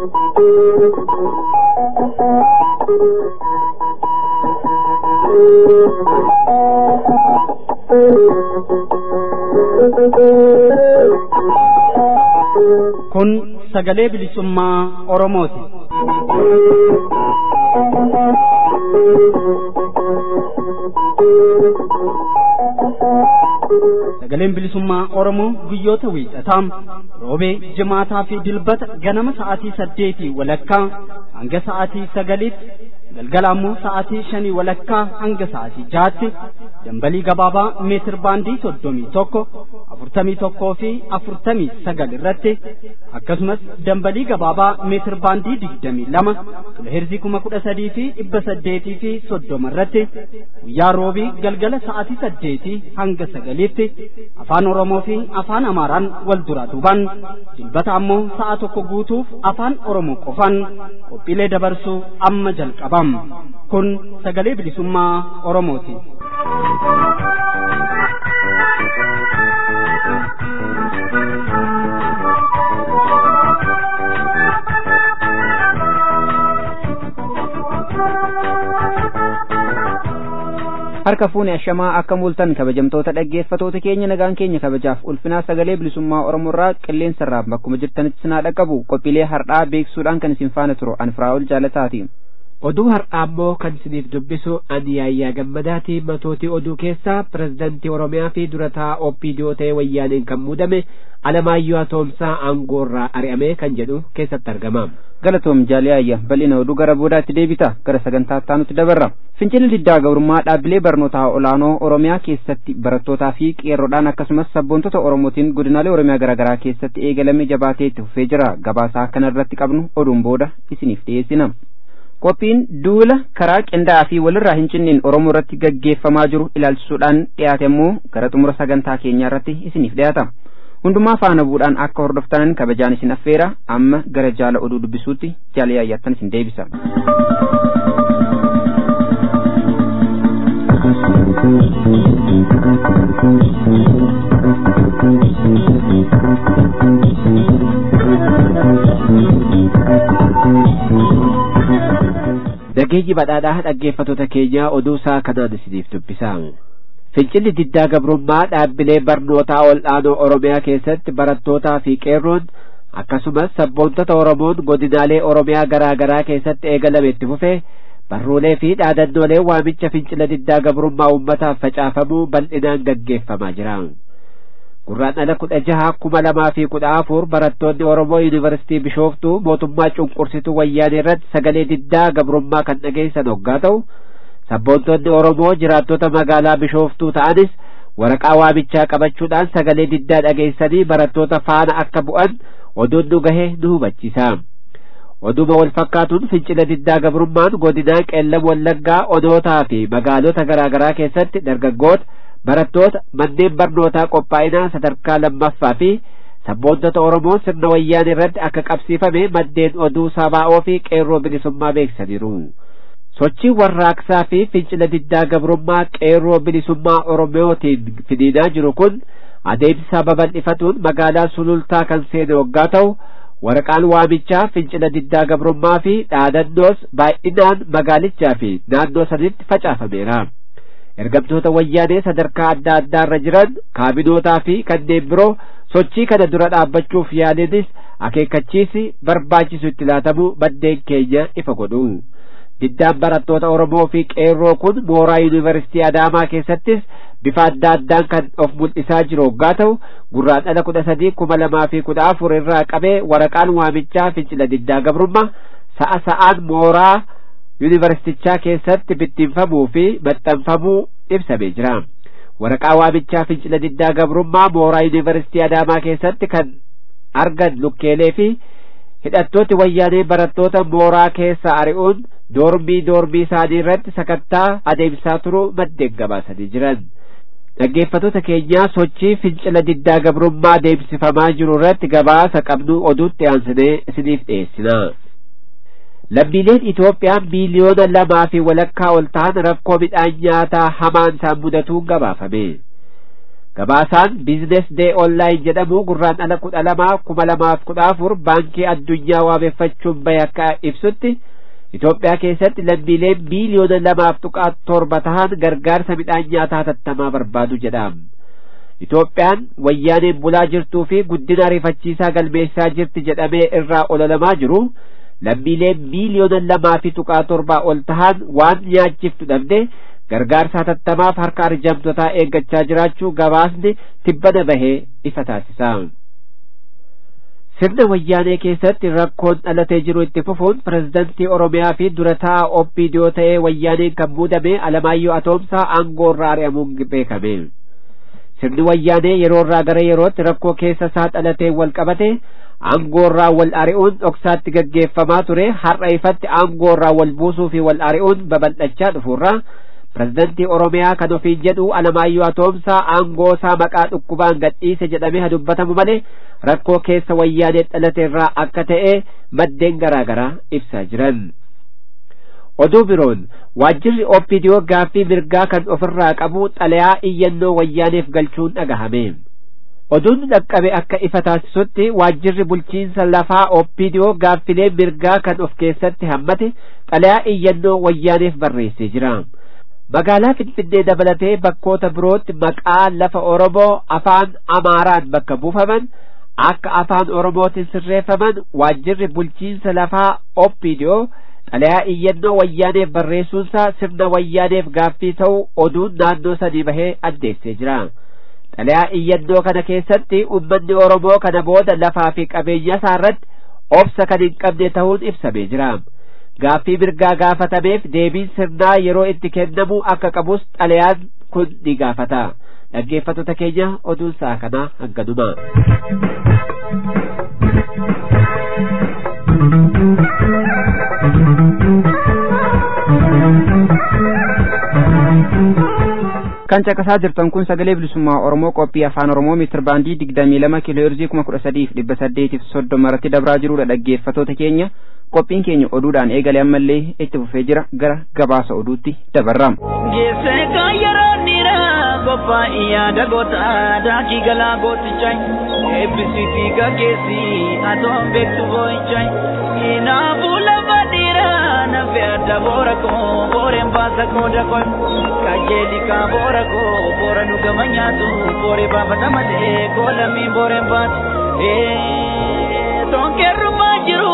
Kun sagalee bilisummaa Oromooti. Sagaleen bilisummaa Oromoo guyyoota wiixataa roobee jimaataa fi dilbata ganama sa'aatii saddeetii walakkaa hanga sa'aatii sagaliitti galgala ammoo sa'aatii shanii walakkaa hanga sa'aatii jaatti dambalii gabaabaa meetir baandii soddomii tokko afurtamii tokkoo fi afurtamii sagal irratti akkasumas dambalii gabaabaa meetir baandii digdamii lama kiloheerzii kuma kudha sadii fi dhibba saddeetii fi soddoma irratti guyyaa roobii galgala sa'aatii saddeetii hanga sagaliitti afaan oromoo fi afaan amaaraan wal duraa duubaan dilbata ammoo sa'a tokko guutuuf afaan oromoo qofaan qophiilee dabarsuu amma jalqabam kun sagalee bilisummaa oromooti. harka fuune ashamaa akka mul'atan kabajamtoota dhaggeeffatoota keenya nagaan keenya kabajaaf ulfinaa sagalee bilisummaa oromoorraa qilleensa irraa bakkuma jirtanitti sinaa dhaqqabu qophiilee har'aa beeksuudhaan kan isin faana turu anfiraa'ol jaalataati. oduu har'aa immoo kan isiniif dubbisu ani yaayyaa gammadaati matootii oduu keessaa pirezidantii oromiyaa fi durataa oppiidiyoo ta'e wayyaaneen kan muudame alamaayyoo atoomsaa aangoorraa ari'ame kan jedhu keessatti argama. galatoom jaaliyaayya bal'ina oduu gara boodaatti deebita gara sagantaa taanutti dabarra fincilli diddaa gabrummaa dhaabbilee barnootaa olaanoo oromiyaa keessatti barattootaa fi qeerroodhaan akkasumas sabboontota oromootiin godinaalee oromiyaa garaagaraa keessatti eegalame jabaatee itti fufee jira gabaasaa kana irratti qabnu oduun booda isiniif dhiyeessina. qophiin duula karaa qindaa'aa fi walirraa hin cinneen oromoo irratti gaggeeffamaa jiru ilaalchisuudhaan dhiyaate immoo gara xumura sagantaa keenyaa irratti isiniif dhiyaata hundumaa faana bu'uudhaan akka hordoftanan kabajaan isin affeera amma gara jaala oduu dubbisuutti jaala yaayyaattan isin deebisa. Nageenyi badhaadhaa dhaggeeffatoota keenyaa oduu isaa kanaan isiniif dubbisa. Fincilli diddaa gabrummaa dhaabbilee barnootaa ol'aanoo Oromiyaa keessatti barattootaa fi qeerroon akkasumas sabboontota Oromoon godinaalee Oromiyaa garaa garaa keessatti eegalame itti fufee barruulee fi dhaadannoolee waamicha fincila diddaa gabrummaa uummataaf facaafamuu bal'inaan gaggeeffamaa jira. Gurraandhala kudha jaha kuma lamaa fi kudha afur barattoonni Oromoo Yuunivarsiitii Bishooftuu mootummaa cunqursituu wayyaanee irratti sagalee diddaa gabrummaa kan dhageessan hoggaa ta'u sabboontonni Oromoo jiraattota magaalaa Bishooftuu ta'anis waraqaa waamichaa qabachuudhaan sagalee diddaa dhageessanii barattoota faana akka bu'an oduun nu gahe nu hubachiisa. Oduma wal fakkaatuun fincila diddaa gabrummaan godinaa qeellam wallaggaa onootaa fi magaalota garaa garaa keessatti dargaggoota barattoota manneen barnootaa qophaa'inaa sadarkaa lammaffaa fi sabboontota Oromoo sirna wayyaanee irratti akka qabsiifame maddeen oduu sabaa'oo fi qeerroo bilisummaa beeksisaniiru. Sochiin warraaqsaa fi fincila diddaa gabrummaa qeerroo bilisummaa Oromootiin finiinaa jiru kun adeemsa babal'ifatuun magaalaa sulultaa kan seene waggaa ta'u waraqaan waamichaa fincila diddaa gabrummaa fi dhaadannoos baay'inaan magaalichaa fi naannoo sanitti facaafameera. ergamtoota wayyaanee sadarkaa adda addaa irra jiran kaabinootaa fi kanneen biroo sochii kana dura dhaabbachuuf yaalinis akeekkachiisi barbaachisu itti laatamu maddeen keenya ifa godhu. Diddaan barattoota Oromoo fi qeerroo kun mooraa yuunivarsiitii Adaamaa keessattis bifa adda addaan kan of mul'isaa jiru hoggaa ta'u gurraandhala kudha sadii kuma lamaa fi kudha afur irraa qabee waraqaan waamichaa fincila diddaa gabrummaa sa'a sa'aan mooraa yuunivarsiitichaa keessatti bittinfamuu fi maxxanfamuu ibsamee jira. Waraqaa waamichaa fincila diddaa gabrummaa mooraa yuunivarsiitii Adaamaa keessatti kan argan lukkeelee fi hidhattooti wayyaanee barattoota mooraa keessa ari'uun doormii doormii isaanii irratti sakattaa adeemsaa turuu maddeen gabaasanii jiran. Dhaggeeffattoota keenyaa sochii fincila diddaa gabrummaa adeemsifamaa jiru irratti gabaasa qabnu oduutti aansinee isiniif dhiyeessina. lammiileen Itoophiyaa miiliyoona lamaa fi walakkaa ol ta'an rakkoo midhaan nyaataa hamaan isaan mudatuun gabaafame. gabaasaan biizines dee onlaayin jedhamu gurraan ala kudha lamaa kuma lamaaf kudha afur baankii addunyaa waameffachuun bahe akka ibsutti Itoophiyaa keessatti lammiileen miiliyoona lamaaf tuqaa torba tahan gargaarsa midhaan nyaataa hatattamaa barbaadu jedham. Itoophiyaan wayyaaneen bulaa jirtuu fi guddina ariifachiisaa galmeessaa jirti jedhamee irraa ololamaa jiru lammiileen miiliyoona lamaa fi tuqaa torbaa ol tahan waan nyaachiftu dhabde gargaarsa hatattamaaf harka arjamtotaa eeggachaa jiraachuu gabaasni tibbana bahee ifa taasisa. sirna wayyaanee keessatti rakkoon dhalatee jiru itti fufuun pirezidantii oromiyaa fi durataa oppiidiyoo ta'ee wayyaaneen kan muudame alamaayyoo atoomsaa aangoo irraa ari'amuun beekame sirni wayyaanee yeroo irraa gara yerootti rakkoo keessa isaa dhalatee wal qabate aangoo irraa wal ari'uun dhoksaatti gaggeeffamaa ture har'a ifatti aangoo irraa wal buusuu fi wal ari'uun babal'achaa dhufuurra pirezidantii oromiyaa kan ofiin jedhu alamaayyoo atoomsaa aangoo isaa maqaa dhukkubaan gadhiise jedhamee dubbatamu malee rakkoo keessa wayyaanee dhalate irraa akka ta'e maddeen garaa garaa ibsaa jiran. oduu biroon waajjirri oopidiyoo gaaffii mirgaa kan ofirraa qabu xalayaa iyyannoo wayyaaneef galchuun dhagahame. oduun dhaqqabe akka ifa taasisutti waajjirri bulchiinsa lafaa oopidiyoo gaaffilee mirgaa kan of keessatti hammate xalayaa iyyannoo wayyaaneef barreessee jira. magaalaa finfinnee dabalatee bakkoota birootti maqaa lafa oromoo afaan amaaraan bakka buufaman akka afaan oromootiin sirreeffaman waajjirri bulchiinsa lafaa oopidiyoo xalayaa iyyannoo wayyaaneef barreessuunsaa sirna wayyaaneef gaaffii ta'uu oduun naannoo sanii bahee addeessee jira xalayaa iyyannoo kana keessatti ummanni oromoo kana booda lafaa fi qabeenya isaa irratti obsa kan hin qabne ta'uun ibsamee jira gaaffii mirgaa gaafatameef deebiin sirnaa yeroo itti kennamu akka qabus xalayaan kun ni gaafata dhaggeeffattoota keenya oduun sa'a kanaa hanganuma kan caqasaa jirtan kun sagalee bilisummaa oromoo qophii afaan oromoo miitir baandii digdamii lama kiiloo heerzii kuma kudha sadiif dhibba saddeetiif soddoma irratti dabraa jirudha dhaggeeffattoota keenya qophiin keenya oduudhaan eegale ammallee itti fufee jira gara gabaasa oduutti dabarram. Geessee kan yeroo dhiiraa qophaa'ii yaada goota daakii galaa gootichaa eebbisiitii gaggeessii atoon beektu boo'ichaa kinaafuu lafa dhiiraa nafe adda boora koo booreen baasa qooda koo kajeeli kaa boora koo boora nu gama nyaatu booree baafata malee koo lammiin booreen baatu tonkeerrumaa jiru.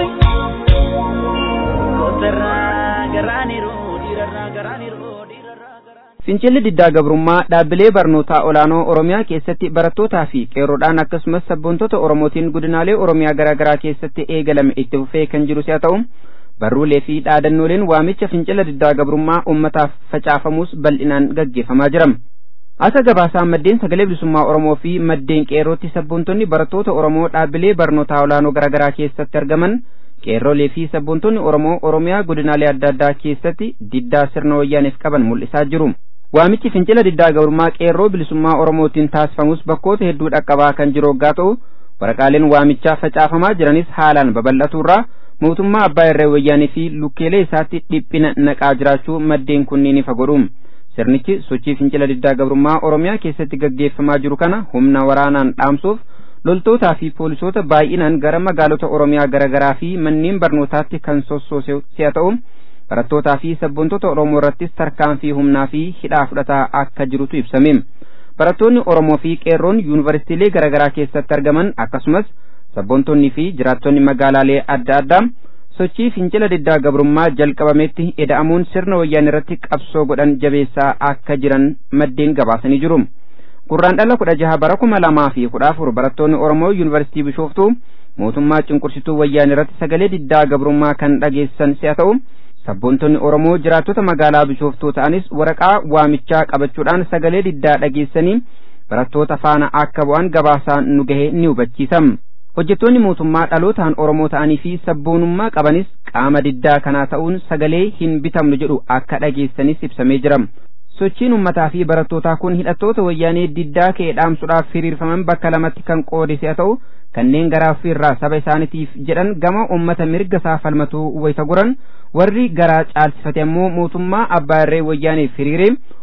Fincilli diddaa gabrummaa dhaabbilee barnootaa olaanoo Oromiyaa keessatti barattootaa fi qeerroodhaan akkasumas sabboontota Oromootiin godinaalee Oromiyaa garaa garaa keessatti eegalame itti fufee kan jiru si'a ta'u barruulee fi dhaadannooleen waamicha fincila diddaa gabrummaa uummataaf facaafamus bal'inaan gaggeeffamaa jira. Asa gabaasaa maddeen sagalee bilisummaa Oromoo fi maddeen qeerrootti sabboontonni barattoota Oromoo dhaabbilee barnootaa olaanoo garaa garaa keessatti argaman qeerrolee fi sabboontonni Oromoo Oromiyaa godinaalee adda addaa keessatti diddaa sirna wayyaaneef qaban mul'isaa jiru. Waamichi fincila diddaa gabrummaa qeerroo bilisummaa Oromootiin taasifamus bakkoota hedduu dhaqqabaa kan jiru hoggaa ta'u waraqaaleen waamichaa facaafamaa jiranis haalaan babal'atuurraa mootummaa abbaa irree wayyaanii fi lukkeelee isaatti dhiphina naqaa jiraachuu maddeen kunniin ifa godhu. Sirnichi sochii fincila diddaa gabrummaa Oromiyaa keessatti gaggeeffamaa jiru kana humna waraanaan dhaamsuuf loltootaa fi poolisoota baay'inaan gara magaalota Oromiyaa garaagaraa fi manneen barnootaatti kan sossoose si'a ta'u barattootaa fi sabboontota Oromoo irrattis tarkaanfii humnaa fi hidhaa fudhataa akka jirutu ibsame. Barattoonni Oromoo fi qeerroon yuunivarsiitiilee garaagaraa keessatti argaman akkasumas sabboontonni fi jiraattonni magaalaalee adda addaa sochii fincila diddaa gabrummaa jalqabametti eda'amuun sirna wayyaan irratti qabsoo godhan jabeessaa akka jiran maddeen gabaasanii jiru. Gurraan dhala kudha jaha bara kuma lamaa fi kudha afur barattoonni Oromoo yuunivarsiitii Bishooftuu mootummaa cunqursituu wayyaan irratti sagalee diddaa gabrummaa kan dhageessan si'a ta'u sabboontonni Oromoo jiraattota magaalaa Bishooftuu ta'anis waraqaa waamichaa qabachuudhaan sagalee diddaa dhageessanii barattoota faana akka bu'an gabaasaan nu gahe ni hubachiisa. Hojjettoonni mootummaa dhalootaan Oromoo ta'anii fi sabboonummaa qabanis qaama diddaa kanaa ta'uun sagalee hin bitamnu jedhu akka dhageessanis ibsamee jira. sochiin ummataa fi barattootaa kun hidhattoota wayyaanee diddaa ka'e dhaamsuudhaaf hiriirfaman bakka lamatti kan qoodise haa ta'u kanneen garaa irraa saba isaaniitiif jedhan gama ummata mirga isaa falmatuu wayita goran warri garaa caalsifate ammoo mootummaa abbaa irree wayyaaneef hiriiree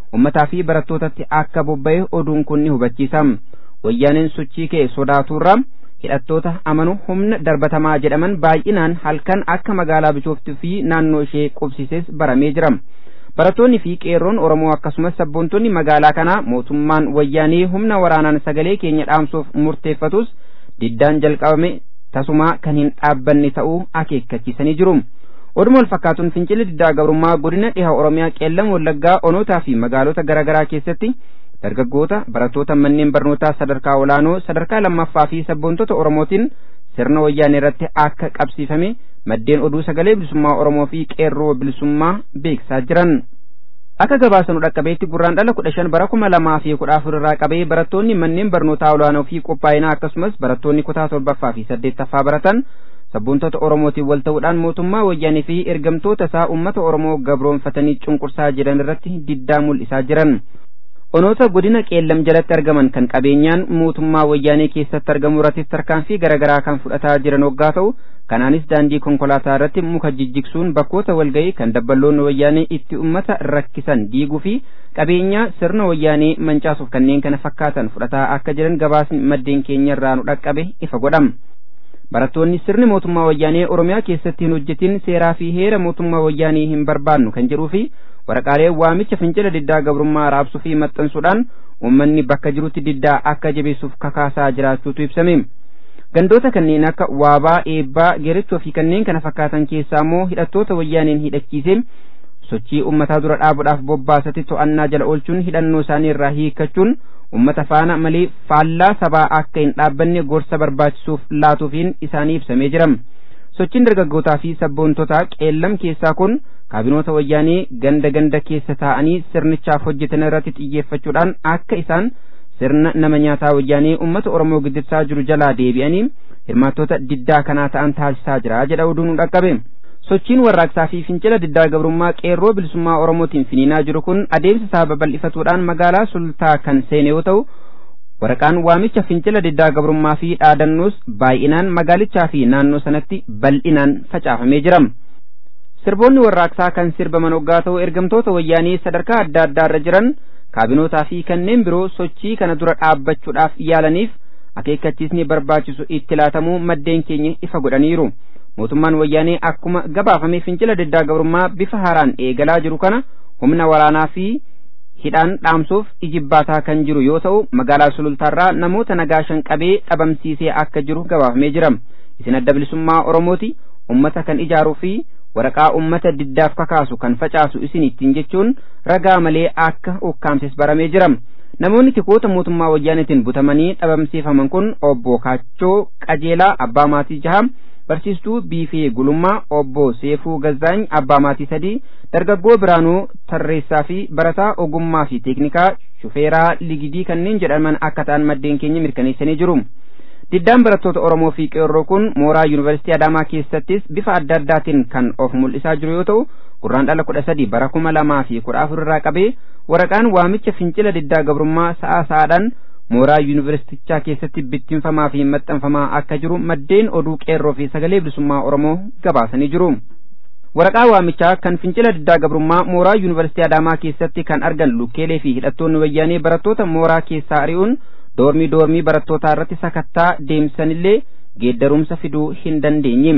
ummataa fi barattootatti akka bobba'e oduun kun ni hubachiisa wayyaaneen sochii kee sodaaturra hidhattoota amanu humna darbatamaa jedhaman baay'inaan halkan akka magaalaa bishooftuu fi naannoo ishee qubsises baramee jira barattoonni fi qeerroon oromoo akkasumas sabboontonni magaalaa kanaa mootummaan wayyaanee humna waraanaan sagalee keenya dhaamsuuf murteeffatus diddaan jalqabame tasumaa kan hin dhaabbanne ta'uu akeekkachiisanii jiru oduma wal fakkaatuun fincilli diddaa gabrummaa godina dhiha oromiyaa qeellam wallaggaa onootaa fi magaalota garaagaraa keessatti dargaggoota barattoota manneen barnootaa sadarkaa olaanoo sadarkaa lammaffaa fi sabboontota oromootiin sirna wayyaanee irratti akka qabsiifame maddeen oduu sagalee bilisummaa oromoo fi qeerroo bilisummaa beeksisaa jiran akka gabaasanu dhaqqabeetti gurraan dhala kudha shan bara kuma lamaa fi kudha afur irraa qabee barattoonni manneen barnootaa olaanoo fi qophaa'inaa akkasumas barattoonni kutaa torbaffaa fi saddeettaffaa baratan sabboontota oromootiin wal ta'uudhaan mootummaa wayyaanee fi ergamtoota isaa ummata oromoo gabroonfatanii cunqursaa jiran irratti diddaa mul'isaa jiran onoota godina qeellam jalatti argaman kan qabeenyaan mootummaa wayyaanee keessatti argamu irrattis tarkaanfii garaagaraa kan fudhataa jiran waggaa ta'u kanaanis daandii konkolaataa irratti muka jijjigsuun bakkoota walga'ii kan dabballoonni wayyaanee itti ummata rakkisan diiguu fi qabeenyaa sirna wayyaanee mancaasuuf kanneen kana fakkaatan fudhataa akka jiran gabaasni maddeen keenya irraa nu dhaqqabe ifa godhama. barattoonni sirni mootummaa wayyaanee oromiyaa keessatti hin hojjetin seeraa fi heera mootummaa wayyaanee hin barbaannu kan jedhuu fi waraqaalee waamicha fincila diddaa gabrummaa raabsuu fi maxxansuudhaan uummanni bakka jirutti diddaa akka jabeessuuf kakaasaa jiraachuutu ibsame gandoota kanneen akka waabaa eebbaa geerachoo fi kanneen kana fakkaatan keessaa immoo hidhattoota wayyaaneen hidhachiise sochii ummataa dura dhaabuudhaaf bobbaasatti to'annaa jala oolchuun hidhannoo isaanii irraa hiikkachuun ummata faana malee faallaa sabaa akka hin dhaabbanne gorsa barbaachisuuf laatuufiin isaanii ibsamee jira sochiin dargaggootaa fi sabboontotaa qeellam keessaa kun kaabinoota wayyaanee ganda ganda keessa taa'anii sirnichaaf hojjetan irratti xiyyeeffachuudhaan akka isaan sirna nama nyaataa wayyaanee ummata oromoo giddibsaa jiru jalaa deebi'anii hirmaattoota diddaa kanaa ta'an taasisaa jira jedha oduun dhaqqabe sochiin warraaqsaa fi fincila diddaa gabrummaa qeerroo bilisummaa oromootiin finiinaa jiru kun adeemsa isaa babal'ifatuudhaan magaalaa sultaa kan seene yoo ta'u waraqaan waamicha fincila diddaa gabrummaa fi dhaadannoos baay'inaan magaalichaa fi naannoo sanatti bal'inaan facaafamee jira sirboonni warraaqsaa kan sirbaman hoggaa ta'u ergamtoota wayyaanii sadarkaa adda addaa irra jiran kaabinootaa fi kanneen biroo sochii kana dura dhaabbachuudhaaf yaalaniif akeekkachiisni barbaachisu itti laatamuu maddeen keenya ifa godhaniiru mootummaan wayyaanee akkuma gabaafame fincila diddaa gabrummaa bifa haaraan eegalaa jiru kana humna waraanaa fi hidhaan dhaamsuuf ijibbaataa kan jiru yoo ta'u magaalaa sulultaarraa namoota nagaa shan qabee dhabamsiisee akka jiru gabaafamee jira isin adda bilisummaa oromooti ummata kan ijaaruu fi waraqaa ummata diddaaf kakaasu kan facaasu isin ittiin jechuun ragaa malee akka ukkaamses baramee jira namoonni tikoota mootummaa wayyaanetiin butamanii dhabamsiifaman kun obbo Kaachoo Qajeelaa Abbaa Maatii Jaha barsiistuu Biifee Gulummaa obbo Seefuu Gazzaany Abbaa Maatii Sadii dargaggoo Biraanuu Tarreessaa fi barataa ogummaa fi teeknikaa shufeeraa ligidii kanneen jedhaman akka ta'an maddeen keenya mirkaneessanii jiru. Diddaan barattoota Oromoo fi qeerroo kun mooraa Yuunivarsiitii Adaamaa keessattis bifa adda addaatiin kan of mul'isaa jiru yoo ta'u gurraan dhala kudha sadi bara kuma lamaa fi kudha afur irraa qabee waraqaan waamicha fincila diddaa gabrummaa sa'a sa'aadhaan mooraa yuunivarsiitichaa keessatti bittinfamaa fi maxxanfamaa akka jiru maddeen oduu qeerroo fi sagalee bilisummaa Oromoo gabaasanii jiru. Waraqaa waamichaa kan fincila diddaa gabrummaa mooraa yuunivarsiitii Adaamaa keessatti kan argan lukkeelee fi hidhattoonni wayyaanee barattoota mooraa keessaa ari'uun doormii doormii barattootaa irratti sakattaa deemsanillee geeddarumsa fiduu hin dandeenye.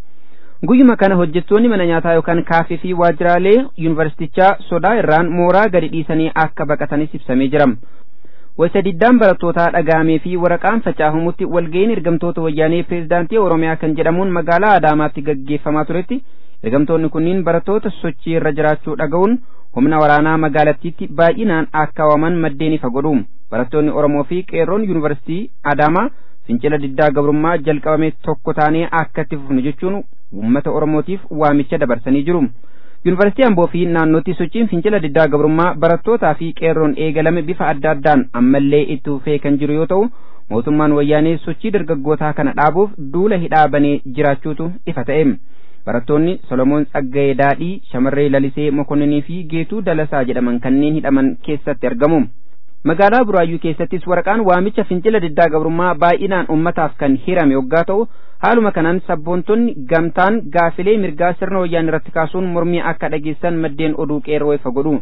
Guyyuma kana hojjettoonni mana nyaataa yookaan kaaffee fi waajjiraalee yuunivarsiitichaa sodaa irraan mooraa gadi dhiisanii akka baqatanis ibsamee jira. Waysa diddaan barattootaa dhagaamee fi waraqaan facaafamutti walga'iin ergamtoota wayyaanee pireezidaantii Oromiyaa kan jedhamuun magaalaa Adaamaatti gaggeeffamaa turetti ergamtoonni kunniin barattoota sochii irra jiraachuu dhaga'uun humna waraanaa magaalattiitti baay'inaan akka waaman maddeen ifa godhu. Barattoonni Oromoo fi qeerroon yuunivarsiitii Adaamaa fincila diddaa gabrummaa jalqabame tokko taanee akka itti fufnu jechuun uummata Oromootiif waamicha dabarsanii jiru. Yuunivarsiitii Amboo fi naannootti sochiin fincila diddaa gabrummaa barattootaa fi qeerroon eegalame bifa adda addaan ammallee itti fufee kan jiru yoo ta'u mootummaan wayyaanee sochii dargaggootaa kana dhaabuuf duula hidhaa banee jiraachuutu ifa ta'e. Barattoonni Solomoon Tsaggayee Daadhii, Shamarree Lalisee Mokonninii fi Geetuu Dalasaa jedhaman kanneen hidhaman keessatti argamu. Magaalaa Buraayyuu keessattis waraqaan waamicha fincila diddaa gabrummaa baay'inaan ummataaf kan hirame yoggaa ta'u haaluma kanaan sabboontonni gamtaan gaafilee mirgaa sirna wayyaan irratti kaasuun mormii akka dhageessan maddeen oduu qeerroo ifa godhu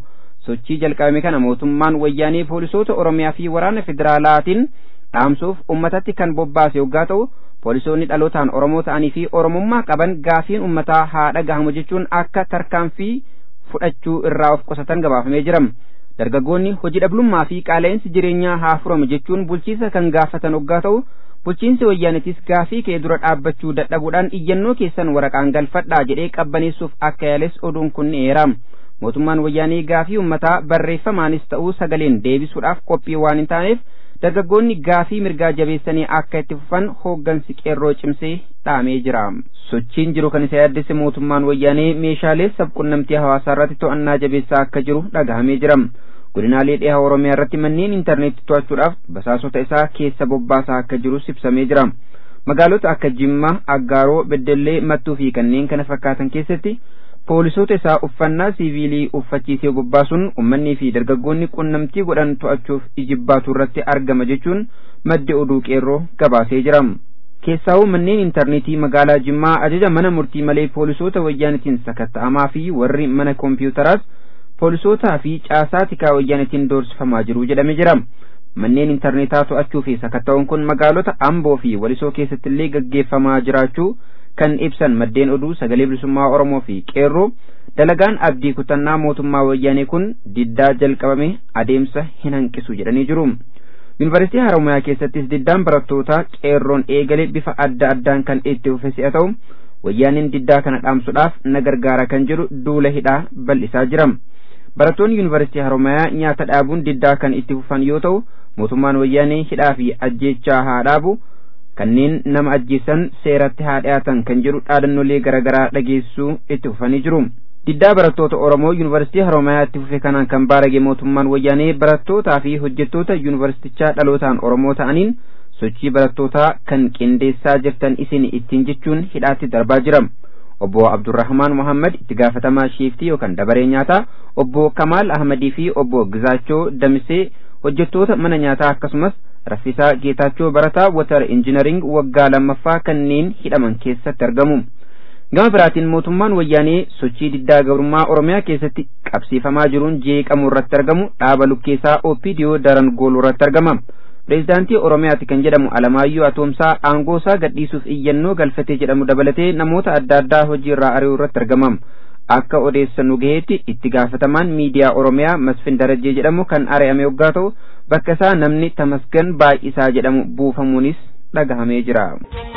sochii jalqabame kana mootummaan wayyaanee poolisoota oromiyaa fi waraana federaalaatiin dhaamsuuf ummatatti kan bobbaase yoggaa ta'u poolisoonni dhalootaan oromoo ta'anii fi oromummaa qaban gaafiin ummataa haa dhagahamu jechuun akka tarkaanfii fudhachuu irraa of qusatan gabaafamee jira dargaggoonni hojii dhabummaa fi qaala'insi jireenyaa haa furamu jechuun bulchiinsa kan gaafatan yoggaa ta'u bulchiinsi wayyaanitis gaafii kee dura dhaabbachuu dadhabuudhaan iyyannoo keessan waraqaan galfadhaa jedhee qabbaneessuuf akka yaales oduun kun ni eera mootummaan wayyaanii gaafii ummataa barreeffamaanis ta'uu sagaleen deebisuudhaaf qophii waan hin taaneef dargaggoonni gaafii mirgaa jabeessanii akka itti fufan hooggansi qeerroo cimsee dhaamee jira sochiin jiru kan isa yaaddesse mootummaan wayyaanee meeshaalee sabqunnamtii hawaasaa irratti to'annaa jabeessaa akka jiru dhagahamee jira godinaalee dhiha oromiyaa irratti manneen intarneetii to'achuudhaaf basaasota isaa keessa bobbaasaa akka jirus ibsamee jira magaalota akka jimma aggaaroo beddellee mattuu fi kanneen kana fakkaatan keessatti poolisoota isaa uffannaa siiviilii uffachiisee bobbaasuun ummannii fi dargaggoonni qunnamtii godhan to'achuuf ijibbaatu irratti argama jechuun maddi oduu qeerroo gabaasee jira keessaa'uu manneen intarneetii magaalaa jimmaa ajaja mana murtii malee poolisoota wayyaanitiin sakatta'amaa fi warri mana koompiyutaraas poolisootaa fi caasaa tikaa wayyaanitiin doorsifamaa jiru jedhame jira manneen intarneetaa to'achuu fi sakatta'uun kun magaalota amboo fi walisoo keessatti illee gaggeeffamaa jiraachuu kan ibsan maddeen oduu sagalee bilisummaa oromoo fi qeerroo dalagaan abdii kutannaa mootummaa wayyaanee kun diddaa jalqabame adeemsa hin hanqisu jedhanii jiru yuunivarsiitii haromayaa keessattis diddaan barattootaa qeerroon eegale bifa adda addaan kan itti fufe si'a ta'u wayyaaniin diddaa kana dhaamsuudhaaf na gargaara kan jedhu duula hidhaa bal'isaa jira barattoonni yuunivarsiitii haromayaa nyaata dhaabuun diddaa kan itti fufan yoo ta'u mootummaan wayyaanee hidhaa fi ajjeechaa haa dhaabu kanneen nama ajjeesan seeratti haa dhiyaatan kan jedhu dhaadannolee garaagaraa dhageessuu itti fufanii jiru diddaa barattoota oromoo yuunivarsiitii haromayaa itti fufe kanaan kan baarage mootummaan wayyaanee barattootaa fi hojjettoota yuunivarsiitichaa dhalootaan oromoo ta'aniin sochii barattootaa kan qindeessaa jirtan isin ittiin jechuun hidhaatti darbaa jira obbo abdurrahmaan muhammad itti gaafatamaa shiiftii yookaan dabaree nyaataa obbo kamaal ahmadii fi obbo gizaachoo damisee hojjettoota mana nyaataa akkasumas raffisaa geetaachoo barataa watar injinaring waggaa lammaffaa kanneen hidhaman keessatti argamu gama biraatiin mootummaan wayyaanee sochii diddaa gabrummaa oromiyaa keessatti qabsiifamaa jiruun jeeqamuu irratti argamu dhaaba lukkeessaa opidiyoo daran gooluu irratti argama pireezidaantii oromiyaati kan jedhamu alamaayyoo atoomsaa aangoo isaa gadhiisuuf iyyannoo galfatee jedhamu dabalatee namoota adda addaa hojii irraa ari'uu irratti argama akka odeessannu gaheetti itti gaafatamaan miidiyaa oromiyaa masfin darajee jedhamu kan ari'ame yoggaa ta'u bakka isaa namni tamasgan baay'isaa jedhamu buufamuunis dhagahamee jira.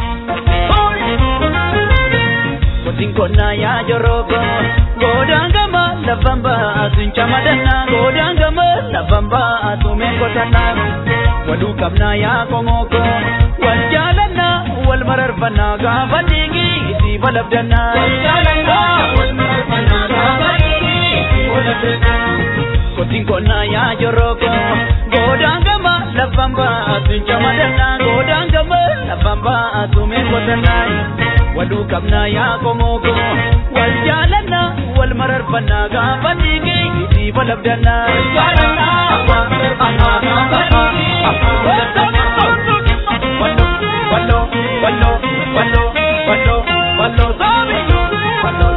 Kotiin konnaa yaa joroogo godaan gama lafan baasuun camadannaa godaan gama lafan baasuu meekotannaa waluu qabnaa yaa komooko wal jaalannaa wal mararfannaa gaafa dhiigii isii balabdannaa. Wal jaalannaa wal mararfannaa gaafa dhiigii isii balabdannaa. Kotiin konnaa yaa joroogo godaan gama lafan baasuun camadannaa godaan gama lafan baasuu meekotannaa. waluu qabnaa yaa komooko wal jaalannaa wal mararfannaa gaafa dhiigee isii balabdannaa. Wal jaalannaa wal mararfannaa gaafa dhiigee isii balabdannaa. Walloo walloo walloo walloo walloo walloo saabi walloo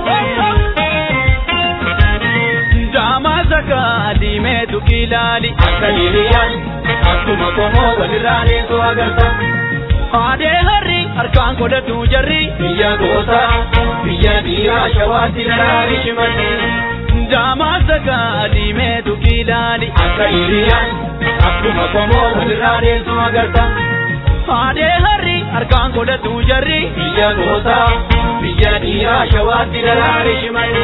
Jaamaa sakaa diimeetu kilaali akka hiriyyaan akkuma komoo walirraa deesoo agarta. Aadee harri harkaan godhatu jarri biyya goota biyya dhiiraa shawaatti daraari shimalli. Jaamaa sakaa diimeetu kilaali akka hiriyyaan akkuma komoo walirraa deessu agarta. Aadee harri harkaan godhatu jarri biyya goota biyya dhiiraa shawaatti daraari shimalli.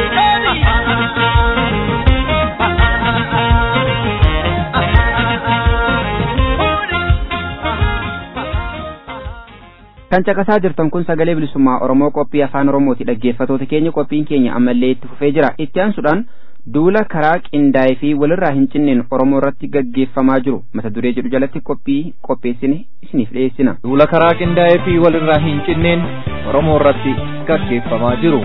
kan caqasaa jirtan kun sagalee bilisummaa oromoo qophii afaan oromooti dhaggeeffatoota keenya qophiin keenya ammallee itti fufee jira itti aansuudhaan duula karaa qindaa'ee fi walirraa hin cinneen oromoo irratti gaggeeffamaa jiru mata duree jedhu jalatti qophii qopheessine isiniif dhiyeessina. duula karaa qindaa'ee fi walirraa hin cinneen oromoo irratti gaggeeffamaa jiru.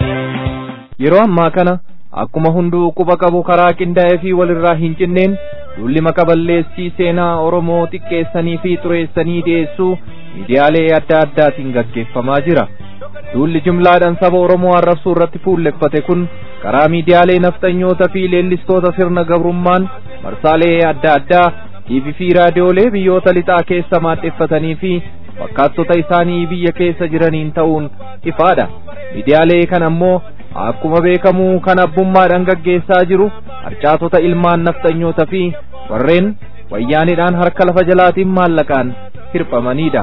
yeroo ammaa kana akkuma hunduu quba qabu karaa qindaa'ee fi walirraa hin cinneen duulli maqaballeessii seenaa Oromoo xiqqeessanii fi xureessanii dhiyeessuu miidiyaalee adda addaatiin gaggeeffamaa jira. Duulli jimlaadhaan saba Oromoo arrabsuu irratti fuulleffate kun karaa miidiyaalee nafxanyoota fi leellistoota sirna gabrummaan marsaalee adda addaa TV fi raadiyoolee biyyoota lixaa keessa maadheffatanii fi fakkaattota isaanii biyya keessa jiraniin ta'uun ifaadha. Miidiyaalee kan ammoo akkuma beekamu kan abbummaadhaan gaggeessaa jiru harcaatota ilmaan nafxanyoota fi warreen wayyaanidhaan harka lafa jalaatiin maallaqaan hirphamanidha.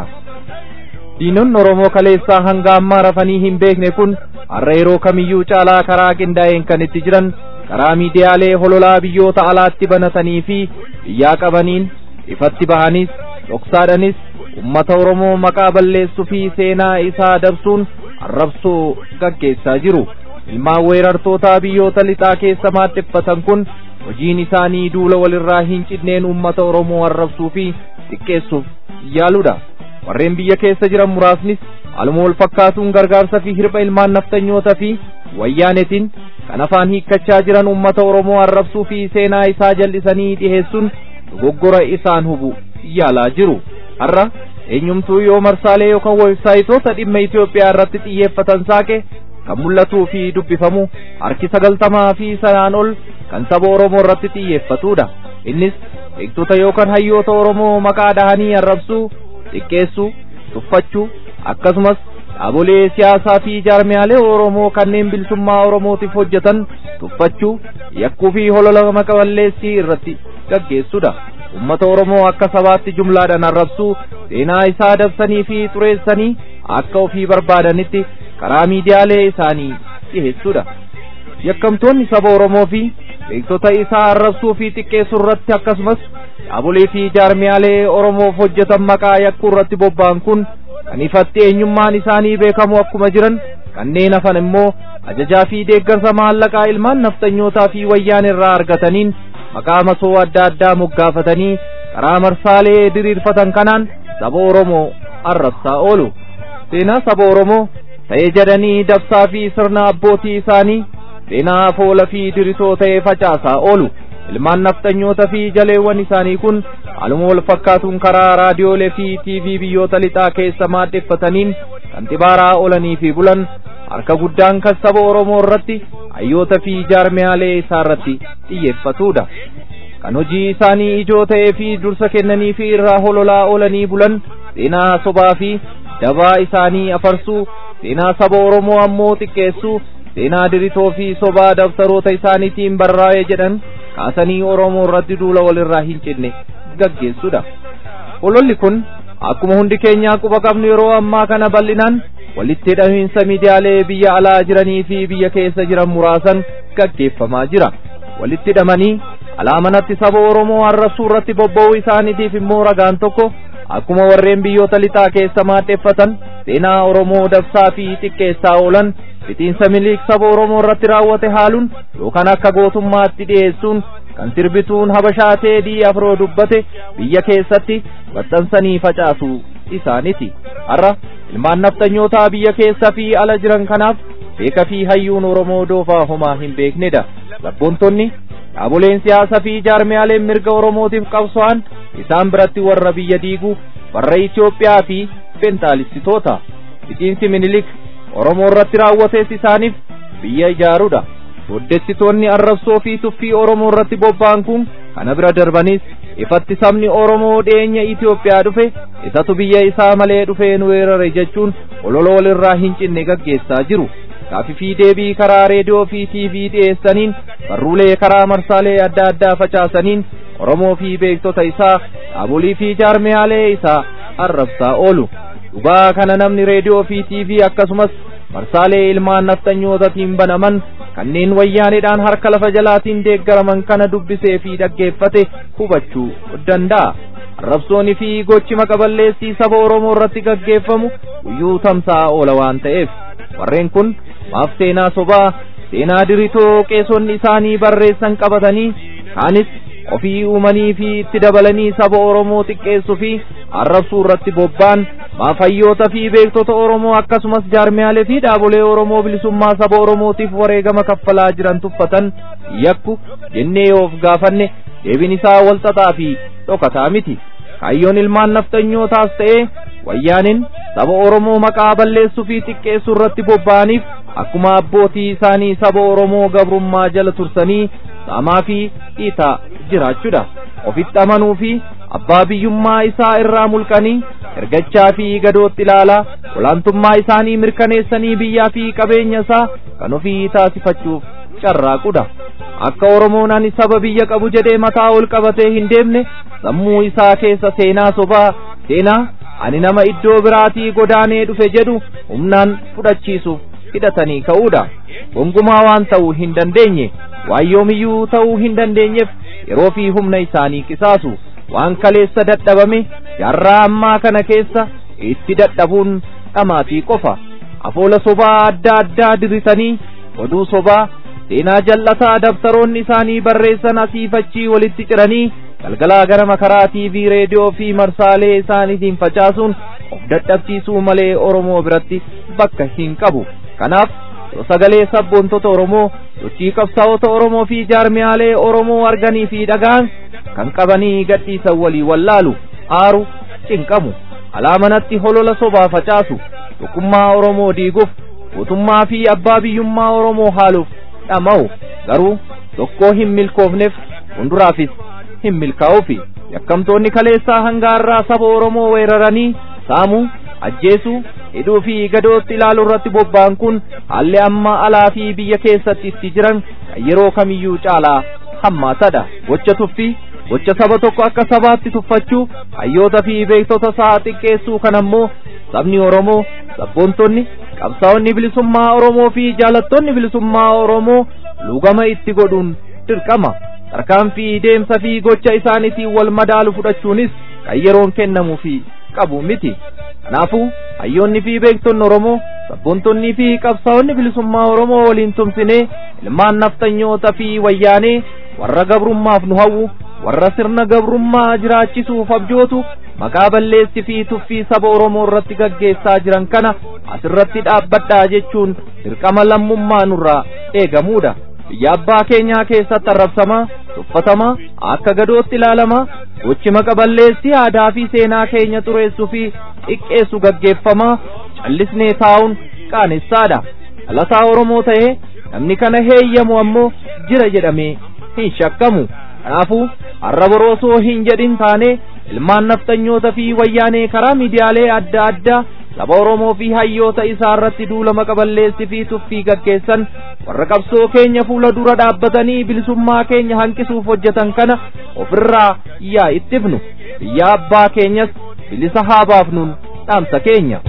diinonni Oromoo kaleessaa hanga ammaa rafanii hin beekne kun har'a yeroo kamiyyuu caalaa karaa qindaa'een kan itti jiran karaa miidiyaalee hololaa biyyoota alaatti banatanii fi biyyaa qabaniin ifatti bahanis dhoksaadhanis ummata Oromoo maqaa balleessuu fi seenaa isaa dabsuun arrabsoo gaggeessaa jiru. Ilmaan weerartootaa biyyoota lixaa keessa maadheffatan kun hojiin isaanii duula walirraa hin cinneen ummata Oromoo arrabsuu fi xiqqeessuuf yaaludha. warreen biyya keessa jiran muraasnis aluma wal fakkaatuun gargaarsa fi hirpha ilmaan naftanyoota fi wayyaanetiin kan afaan hiikkachaa jiran ummata Oromoo arrabsuu fi seenaa isaa jal'isanii dhiheessuun dogoggora isaan hubu yaalaa jiru. Har'a eenyumtuu yoo marsaalee yookaan weebsaayitoota dhimma Itoophiyaa irratti xiyyeeffatan saaqe kan mul'atuu fi dubbifamu harki sagaltamaa fi sanaan ol kan saba Oromoo irratti xiyyeeffatudha. Innis beektota yookaan hayyoota Oromoo maqaa dhahanii arrabsuu xiqqeessuu tuffachuu akkasumas dhaabolee siyaasaa fi jaarmiyaalee Oromoo kanneen bilisummaa Oromootiif hojjetan tuffachuu yakkuu fi holola maqaballeessii irratti gaggeessudha. Ummata Oromoo akka sabaatti jumlaadhaan arrabsuu seenaa isaa dabsanii fi xureessanii akka ofii barbaadanitti karaa miidiyaalee isaanii dhiheessudha. Yakkamtoonni saba Oromoo fi beektota isaa arrabsuu fi xiqqeessuu irratti akkasumas dhaabolee fi jaarmiyaalee Oromoof hojjetan maqaa yakkuu irratti bobba'an kun kan ifatti eenyummaan isaanii beekamu akkuma jiran kanneen hafan immoo ajajaa fi deeggarsa maallaqaa ilmaan naftanyootaa fi wayyaan irraa argataniin maqaa masoo adda addaa moggaafatanii karaa marsaalee diriirfatan kanaan saba Oromoo arrabsaa oolu. Seenaa saba Oromoo ta'ee jedhanii dabsaa fi sirna abbootii isaanii seenaa foola fi diritoo ta'ee facaasaa oolu. ilmaan naftanyoota fi jaleewwan isaanii kun haaluma wal fakkaatuun karaa raadiyoolee fi tiivii biyyoota lixaa keessa maadheffataniin kan xibaaraa oolanii fi bulan harka guddaan kan saba Oromoo irratti hayyoota fi jaarmiyaalee isaa irratti xiyyeeffatudha. Kan hojii isaanii ijoo ta'ee fi dursa kennanii fi irraa hololaa oolanii bulan seenaa sobaa fi dabaa isaanii afarsuu seenaa saba Oromoo ammoo xiqqeessuu seenaa diritoo fi sobaa dabtaroota isaaniitiin barraa'ee jedhan kaasanii Oromoo irratti duula walirraa hin cinne gaggeessudha. Hololli kun akkuma hundi keenyaa quba qabnu yeroo ammaa kana bal'inaan walitti hidhamiinsa miidiyaalee biyya alaa jiranii fi biyya keessa jiran muraasan gaggeeffamaa jira. Walitti hidhamanii alaamanatti saba Oromoo arrabsuu irratti bobba'uu isaaniitiif immoo ragaan tokko akkuma warreen biyyoota lixaa keessa maadheffatan seenaa Oromoo dabsaa fi xiqqeessaa oolan fitiinsa miliik saba Oromoo irratti raawwate haaluun yookaan akka gootummaatti dhiyeessuun kan sirbituun habashaa teedii afroo dubbate biyya keessatti maxxansanii facaasuu isaaniti. Har'a ilmaan naftanyootaa biyya keessa fi ala jiran kanaaf beeka fi hayyuun Oromoo doofaa homaa hin beeknedha. Sabboontonni dhaaboleen siyaasaa fi jaarmiyaaleen mirga Oromootiif qabso'an isaan biratti warra biyya diiguu warra Itoophiyaa fi bentaalistitoota. Fitiinsi minilik Oromoo irratti raawwates isaaniif biyya ijaaruudha. Boddessitoonni arrabsoo fi tuffii Oromoo irratti bobba'an kun kana bira darbanis ifatti sabni Oromoo dhiyeenya Itoophiyaa dhufe isatu biyya isaa malee dhufee nu weerare jechuun olola walirraa hin cinne gaggeessaa jiru. Gaaffii fi deebii karaa reediyoo fi tiivii dhiyeessaniin barruulee karaa marsaalee adda addaa facaasaniin Oromoo fi beektota isaa dhaabolii fi jaarmiyaalee isaa arrabsaa oolu. Dhugaa kana namni reediyoo fi tiivii akkasumas marsaalee ilmaan naftanyootaatiin banaman kanneen wayyaanidhaan harka lafa jalaatiin deeggaraman kana dubbisee fi dhaggeeffate hubachuu danda'a. Arrabsoonii fi gochi maqaballeessii saba Oromoo irratti gaggeeffamu guyyuu tamsa'a oola waan ta'eef warreen kun maaf seenaa sobaa seenaa diritoo qeesonni isaanii barreessan qabatanii kaanis ofii uumanii fi itti dabalanii saba Oromoo xiqqeessuu fi arrabsuu irratti bobba'an maafayyoota fi beektota Oromoo akkasumas jaarmiyaalee fi dhaabolee Oromoo bilisummaa saba Oromootiif wareegama kaffalaa jiran tuffatan yakku jennee yoo of gaafanne deebiin isaa walxaxaa fi dhokataa miti. Kaayyoon ilmaan nafxanyootaas ta'ee wayyaaniin saba Oromoo maqaa balleessuu fi xiqqeessuu irratti bobba'aniif akkuma abbootii isaanii saba Oromoo gabrummaa jala tursanii saamaa fi dhiitaa jiraachuudha. Ofitti amanuu fi abbaa biyyummaa isaa irraa mulqanii ergachaa fi gadootti ilaalaa olaantummaa isaanii mirkaneessanii biyyaa fi qabeenya isaa kan ofii taasifachuuf carraaqudha. Akka Oromoon ani saba biyya qabu jedhee mataa ol qabatee hin deemne sammuu isaa keessa seenaa sobaa seenaa ani nama iddoo biraatii godaanee dhufe jedhu humnaan fudhachiisuuf hidhatanii ka'uudha. Gongumaa waan ta'uu hin dandeenye waan yoomiyyuu ta'uu hin dandeenyeef yeroo fi humna isaanii qisaasu waan kaleessa dadhabame jaarraa ammaa kana keessa itti dadhabuun dhamaatii qofa. Afoola sobaa adda addaa dirritanii oduu sobaa seenaa jallataa dabtaroonni isaanii barreessan asii fachii walitti ciranii galgalaa gara makaraa tiivii reediyoo fi marsaalee isaaniitiin facaasuun of dadhabsiisuu malee Oromoo biratti bakka hin qabu. Kanaaf yoo sagalee sabboontota Oromoo sochii qabsaa'ota Oromoo fi jaarmiyaalee Oromoo arganii fi dhagaan kan qabanii gadhiisan walii wallaalu aaru cinqamu alaamanatti holola sobaa facaasu tokkummaa Oromoo diiguuf mootummaa fi abbaa biyyummaa Oromoo haaluuf dhama'u garuu tokkoo hin milkoofneef fuulduraafis hin milkaa'uufi yakkamtoonni kaleessaa hangaarraa saba Oromoo weeraranii saamuu ajjeesuu hidhuu fi gadootti ilaaluu irratti bobba'an kun haalli amma alaa fi biyya keessatti itti jiran kan yeroo kamiyyuu caalaa hammaatadha gocha tuffii gocha saba tokko akka sabaatti tuffachuu hayyoota fi beektota isaa xiqqeessuu kan ammoo sabni Oromoo sabboontonni qabsaa'onni bilisummaa Oromoo fi jaalattoonni bilisummaa Oromoo lugama itti godhuun dirqama tarkaanfii deemsa fi gocha isaaniitiin wal madaalu fudhachuunis kan yeroon kennamuufi qabu miti kanaafuu hayyoonni fi beektonni Oromoo sabboontonnii fi qabsaa'onni bilisummaa Oromoo waliin tumsinee ilmaan naftanyoota fi wayyaanee warra gabrummaaf nu hawwu warra sirna gabrummaa jiraachisuuf abjootu maqaa balleessi fi tuffii saba Oromoo irratti gaggeessaa jiran kana asirratti dhaabbadhaa jechuun dirqama lammummaa nurraa eegamuudha. Biyya abbaa keenyaa keessatti arrabsamaa, tuffatamaa, akka gadootti ilaalamaa, gochi maqa balleessi aadaa fi seenaa keenya xureessuu fi xiqqeessu gaggeeffamaa, callisnee taa'uun qaanessaadha. Dhalataa Oromoo ta'ee namni kana heeyyamu ammoo jira jedhamee hin shakkamu. Kanaafuu har'a boroosoo hin jedhin taane ilmaan naftanyoota fi wayyaanee karaa miidiyaalee adda addaa saba Oromoo fi hayyoota isaa irratti duula maqa balleessi fi tuffii gaggeessan warra qabsoo keenya fuula dura dhaabbatanii bilisummaa keenya hanqisuuf hojjetan kana ofirraa yaa ittifnu biyya abbaa keenyas bilisa haa baafnuun dhaamsa keenya.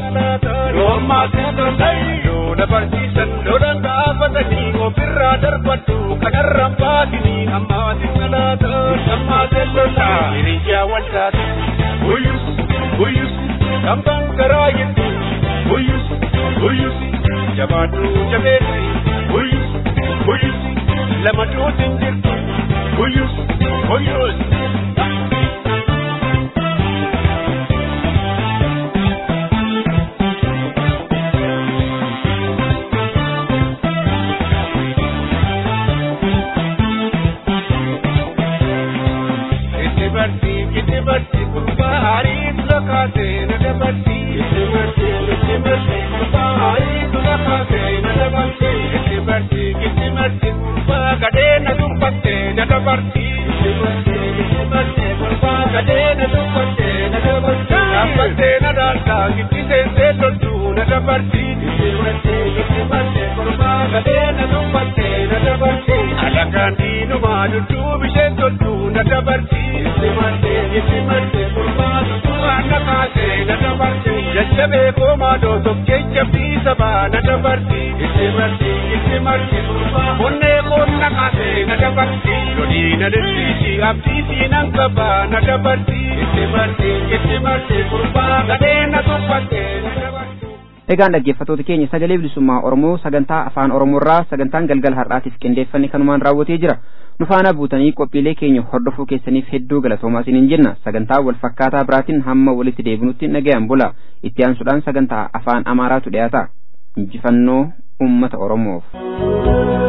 barsiisan lolan dhaabatanii ofirraa darbadhu kanarraan baatinii ammaatiin salaata ammaatiin lola hiriyaa waltaate guyyus guyyus kambaan garaa jettu guyyus guyyus jabaadhu jabeessi guyyus guyyus lama duutin jirtu guyyus guyyus. dabarti gurbaari tula kaase na dabarti itti barti itti barti gurbaari tula kaase na dabarti itti barti itti barti gurbaa gadee na dubbatte na dabarti itti barti itti barti gurbaa gadee na dubbatte na dabarti dhaabbatte na daalta gitti seensee toltu na dabarti itti barti itti barti gurbaa gadee na dubbatte na dabarti alagaan diinumaa dudduub isheen toltu na dabarti itti barti itti barti gurbaa tutturaa na kaase na dabarti jajjabee koomaa dootof keenya fiisabaa na dabarti itti barti itti barti gurbaa onnee koon na kaase na dabarti lolii na dirtiisi abdii siinan qabaa na dabarti itti barti itti barti gurbaa gadee na tuffatte na dabarti. Egaan dhaggeeffattoota keenya sagalee bilisummaa Oromoo sagantaa afaan Oromoorraa sagantaan galgala har'aatiif qindeeffanne kanumaan raawwatee jira. Nu faana buutanii qophiilee keenya hordofuu keessaniif hedduu galatoomaa isiniin jenna. Sagantaa wal fakkaataa biraatiin hamma walitti deebinutti nagayaan bula. Itti aansuudhaan sagantaa afaan Amaaraatu dhiyaata. Injifannoo uummata Oromoof.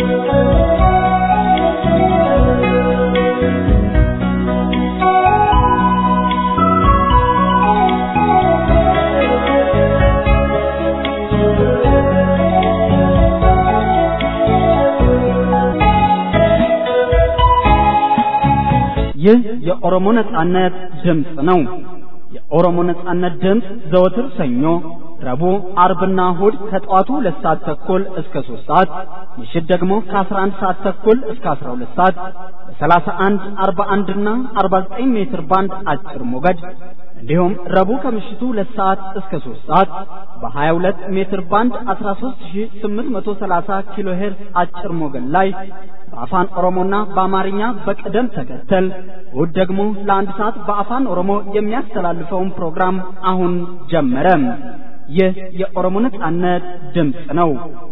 ይህ የኦሮሞ ነጻነት ድምፅ ነው። የኦሮሞ ነጻነት ድምፅ ዘወትር ሰኞ፣ ረቡዕ፣ አርብና እሁድ ከጠዋቱ ሁለት ሰዓት ተኩል እስከ ሶስት ሰዓት ምሽት ደግሞ ከአስራ አንድ ሰዓት ተኩል እስከ አስራ ሁለት ሰዓት በሰላሳ አንድ አርባ አንድና አርባ ዘጠኝ ሜትር ባንድ አጭር ሞገድ እንዲሁም ረቡዕ ከምሽቱ ሁለት ሰዓት እስከ ሶስት ሰዓት በሀያ ሁለት ሜትር ባንድ አስራ ሶስት ሺ ስምንት መቶ ሰላሳ ኪሎ ሄርዝ አጭር ሞገድ ላይ በአፋን ኦሮሞና በአማርኛ በቅደም ተከተል እሁድ ደግሞ ለአንድ ሰዓት በአፋን ኦሮሞ የሚያስተላልፈውን ፕሮግራም አሁን ጀመረ። ይህ የኦሮሞ ነጻነት ድምፅ ነው።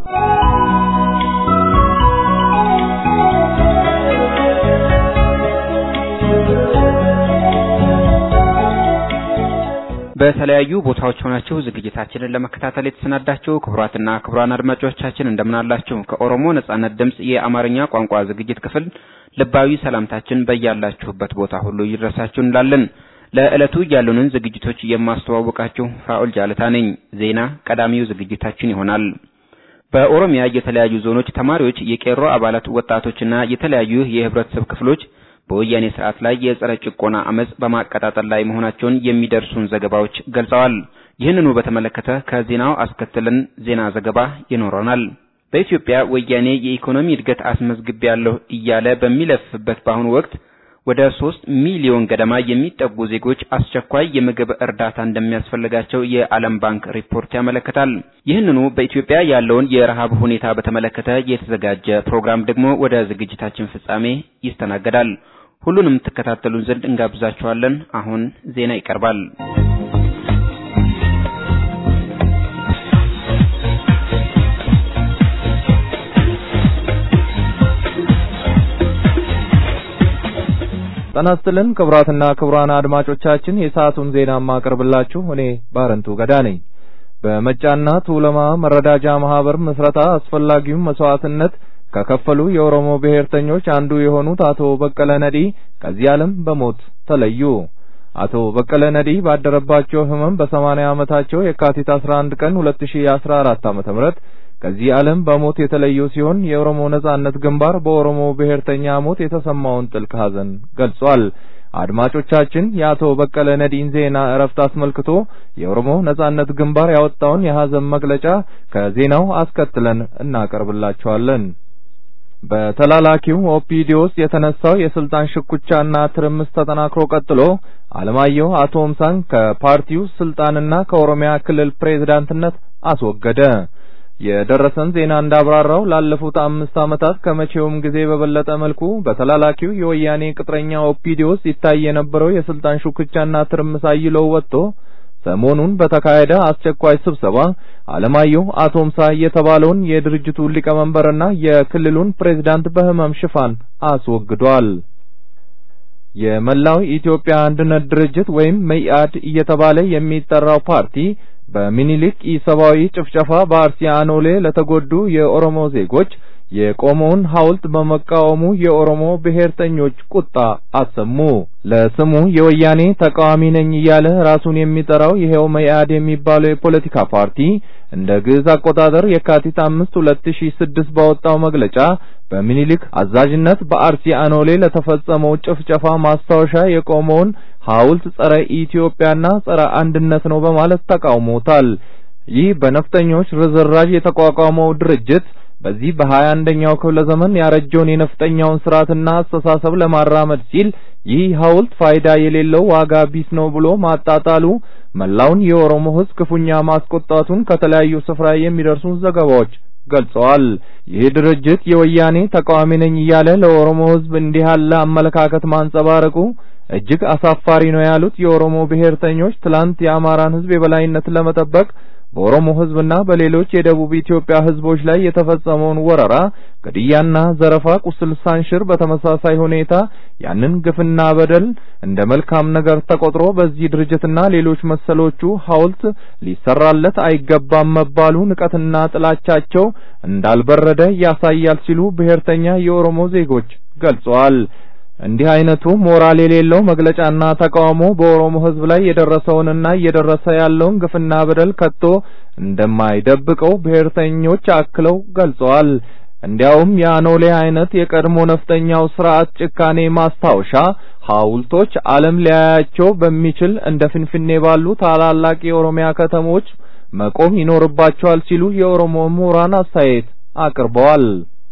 በተለያዩ ቦታዎች ሆናችሁ ዝግጅታችንን ለመከታተል የተሰናዳችሁ ክቡራትና ክቡራን አድማጮቻችን እንደምን አላችሁ? ከኦሮሞ ነጻነት ድምፅ የአማርኛ ቋንቋ ዝግጅት ክፍል ልባዊ ሰላምታችን በያላችሁበት ቦታ ሁሉ ይድረሳችሁ እንላለን። ለዕለቱ ያሉንን ዝግጅቶች የማስተዋወቃችሁ ፋኡል ጃለታ ነኝ። ዜና ቀዳሚው ዝግጅታችን ይሆናል። በኦሮሚያ የተለያዩ ዞኖች ተማሪዎች፣ የቄሮ አባላት፣ ወጣቶችና የተለያዩ የህብረተሰብ ክፍሎች በወያኔ ስርዓት ላይ የጸረ ጭቆና አመጽ በማቀጣጠል ላይ መሆናቸውን የሚደርሱን ዘገባዎች ገልጸዋል። ይህንኑ በተመለከተ ከዜናው አስከትለን ዜና ዘገባ ይኖረናል። በኢትዮጵያ ወያኔ የኢኮኖሚ እድገት አስመዝግቤያለሁ እያለ በሚለፍፍበት በአሁኑ ወቅት ወደ ሶስት ሚሊዮን ገደማ የሚጠጉ ዜጎች አስቸኳይ የምግብ እርዳታ እንደሚያስፈልጋቸው የዓለም ባንክ ሪፖርት ያመለክታል። ይህንኑ በኢትዮጵያ ያለውን የረሃብ ሁኔታ በተመለከተ የተዘጋጀ ፕሮግራም ደግሞ ወደ ዝግጅታችን ፍጻሜ ይስተናገዳል። ሁሉንም ትከታተሉን ዘንድ እንጋብዛችኋለን። አሁን ዜና ይቀርባል። ጤና ይስጥልን ክቡራትና ክቡራን አድማጮቻችን የሰዓቱን ዜና የማቀርብላችሁ እኔ ባረንቱ ገዳ ነኝ። በመጫና ቱለማ መረዳጃ ማህበር ምስረታ አስፈላጊውን መስዋዕትነት ከከፈሉ የኦሮሞ ብሔርተኞች አንዱ የሆኑት አቶ በቀለ ነዲ ከዚህ ዓለም በሞት ተለዩ። አቶ በቀለ ነዲ ባደረባቸው ህመም በሰማንያ ዓመታቸው የካቲት 11 ቀን 2014 ዓ.ም ከዚህ ዓለም በሞት የተለዩ ሲሆን የኦሮሞ ነጻነት ግንባር በኦሮሞ ብሔርተኛ ሞት የተሰማውን ጥልቅ ሐዘን ገልጿል። አድማጮቻችን የአቶ በቀለ ነዲን ዜና እረፍት አስመልክቶ የኦሮሞ ነጻነት ግንባር ያወጣውን የሐዘን መግለጫ ከዜናው አስከትለን እናቀርብላችኋለን። በተላላኪው ኦፒዲዮ ውስጥ የተነሳው የስልጣን ሽኩቻና ትርምስ ተጠናክሮ ቀጥሎ አለማየሁ አቶምሳን ከፓርቲው ስልጣንና ከኦሮሚያ ክልል ፕሬዝዳንትነት አስወገደ። የደረሰን ዜና እንዳብራራው ላለፉት አምስት ዓመታት ከመቼውም ጊዜ በበለጠ መልኩ በተላላኪው የወያኔ ቅጥረኛ ኦፒዲዮ ውስጥ ይታይ የነበረው የስልጣን ሹክቻና ትርምስ አይሎ ወጥቶ ሰሞኑን በተካሄደ አስቸኳይ ስብሰባ አለማየሁ አቶምሳ የተባለውን የድርጅቱን ሊቀመንበርና የክልሉን ፕሬዝዳንት በህመም ሽፋን አስወግዷል። የመላው ኢትዮጵያ አንድነት ድርጅት ወይም መኢአድ እየተባለ የሚጠራው ፓርቲ በሚኒሊክ ኢሰብአዊ ጭፍጨፋ በአርሲ አኖሌ ለተጎዱ የኦሮሞ ዜጎች የቆመውን ሐውልት በመቃወሙ የኦሮሞ ብሔርተኞች ቁጣ አሰሙ። ለስሙ የወያኔ ተቃዋሚ ነኝ እያለ ራሱን የሚጠራው ይሄው መኢአድ የሚባለው የፖለቲካ ፓርቲ እንደ ግዕዝ አቆጣጠር የካቲት አምስት ሁለት ሺ ስድስት ባወጣው መግለጫ በሚኒሊክ አዛዥነት በአርሲ አኖሌ ለተፈጸመው ጭፍጨፋ ማስታወሻ የቆመውን ሐውልት ጸረ ኢትዮጵያና ጸረ አንድነት ነው በማለት ተቃውሞታል። ይህ በነፍጠኞች ርዝራዥ የተቋቋመው ድርጅት በዚህ በሀያ አንደኛው ክፍለ ዘመን ያረጀውን የነፍጠኛውን ስርዓትና አስተሳሰብ ለማራመድ ሲል ይህ ሐውልት ፋይዳ የሌለው ዋጋ ቢስ ነው ብሎ ማጣጣሉ መላውን የኦሮሞ ሕዝብ ክፉኛ ማስቆጣቱን ከተለያዩ ስፍራ የሚደርሱ ዘገባዎች ገልጸዋል። ይህ ድርጅት የወያኔ ተቃዋሚ ነኝ እያለ ለኦሮሞ ሕዝብ እንዲህ ያለ አመለካከት ማንጸባረቁ እጅግ አሳፋሪ ነው ያሉት የኦሮሞ ብሔርተኞች ትላንት የአማራን ሕዝብ የበላይነት ለመጠበቅ በኦሮሞ ሕዝብና በሌሎች የደቡብ ኢትዮጵያ ሕዝቦች ላይ የተፈጸመውን ወረራ፣ ግድያና ዘረፋ ቁስል ሳንሽር በተመሳሳይ ሁኔታ ያንን ግፍና በደል እንደ መልካም ነገር ተቆጥሮ በዚህ ድርጅትና ሌሎች መሰሎቹ ሐውልት ሊሰራለት አይገባም መባሉ ንቀትና ጥላቻቸው እንዳልበረደ ያሳያል ሲሉ ብሔርተኛ የኦሮሞ ዜጎች ገልጸዋል። እንዲህ አይነቱ ሞራል የሌለው መግለጫና ተቃውሞ በኦሮሞ ሕዝብ ላይ የደረሰውንና እየደረሰ ያለውን ግፍና በደል ከቶ እንደማይደብቀው ብሔርተኞች አክለው ገልጸዋል። እንዲያውም የአኖሌ አይነት የቀድሞ ነፍጠኛው ስርዓት ጭካኔ ማስታወሻ ሐውልቶች ዓለም ሊያያቸው በሚችል እንደ ፍንፍኔ ባሉ ታላላቅ የኦሮሚያ ከተሞች መቆም ይኖርባቸዋል ሲሉ የኦሮሞ ምሁራን አስተያየት አቅርበዋል።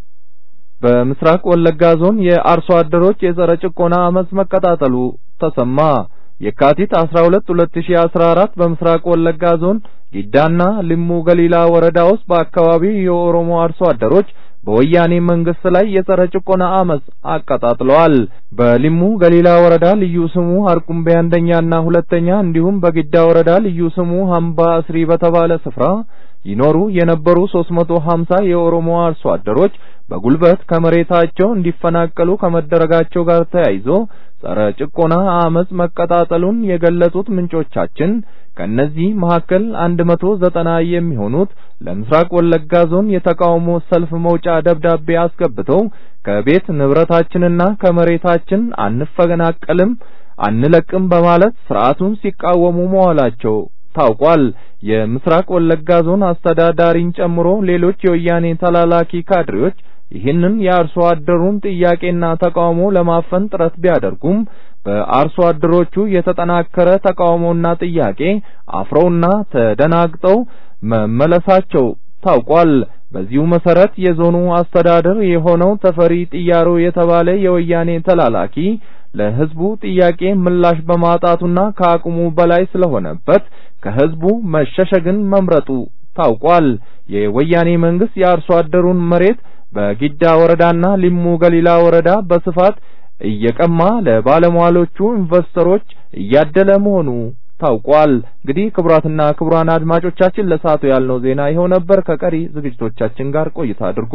በምስራቅ ወለጋ ዞን የአርሶ አደሮች የጸረ ጭቆና አመጽ መቀጣጠሉ ተሰማ። የካቲት 12 2014 በምስራቅ ወለጋ ዞን ጊዳና ልሙ ገሊላ ወረዳ ውስጥ በአካባቢው የኦሮሞ አርሶ አደሮች በወያኔ መንግስት ላይ የጸረ ጭቆና አመጽ አቀጣጥለዋል። በሊሙ ገሊላ ወረዳ ልዩ ስሙ አርቁምቤ አንደኛና ሁለተኛ እንዲሁም በጊዳ ወረዳ ልዩ ስሙ ሀምባ እስሪ በተባለ ስፍራ ይኖሩ የነበሩ 350 የኦሮሞ አርሶ አደሮች በጉልበት ከመሬታቸው እንዲፈናቀሉ ከመደረጋቸው ጋር ተያይዞ ጸረ ጭቆና አመጽ መቀጣጠሉን የገለጹት ምንጮቻችን ከነዚህ መካከል 190 የሚሆኑት ለምስራቅ ወለጋ ዞን የተቃውሞ ሰልፍ መውጫ ደብዳቤ አስገብተው ከቤት ንብረታችንና ከመሬታችን አንፈናቀልም፣ አንለቅም በማለት ስርዓቱን ሲቃወሙ መዋላቸው ታውቋል። የምስራቅ ወለጋ ዞን አስተዳዳሪን ጨምሮ ሌሎች የወያኔ ተላላኪ ካድሬዎች ይህንን የአርሶ አደሩን ጥያቄና ተቃውሞ ለማፈን ጥረት ቢያደርጉም በአርሶ አደሮቹ የተጠናከረ ተቃውሞና ጥያቄ አፍረውና ተደናግጠው መመለሳቸው ታውቋል። በዚሁ መሰረት የዞኑ አስተዳደር የሆነው ተፈሪ ጥያሮ የተባለ የወያኔ ተላላኪ ለህዝቡ ጥያቄ ምላሽ በማጣቱና ከአቅሙ በላይ ስለሆነበት ከህዝቡ መሸሸግን መምረጡ ታውቋል። የወያኔ መንግስት የአርሶ አደሩን መሬት በጊዳ ወረዳና ሊሙ ገሊላ ወረዳ በስፋት እየቀማ ለባለሟሎቹ ኢንቨስተሮች እያደለ መሆኑ ታውቋል። እንግዲህ ክቡራትና ክቡራን አድማጮቻችን ለሰዓቱ ያልነው ዜና ይኸው ነበር። ከቀሪ ዝግጅቶቻችን ጋር ቆይታ አድርጉ።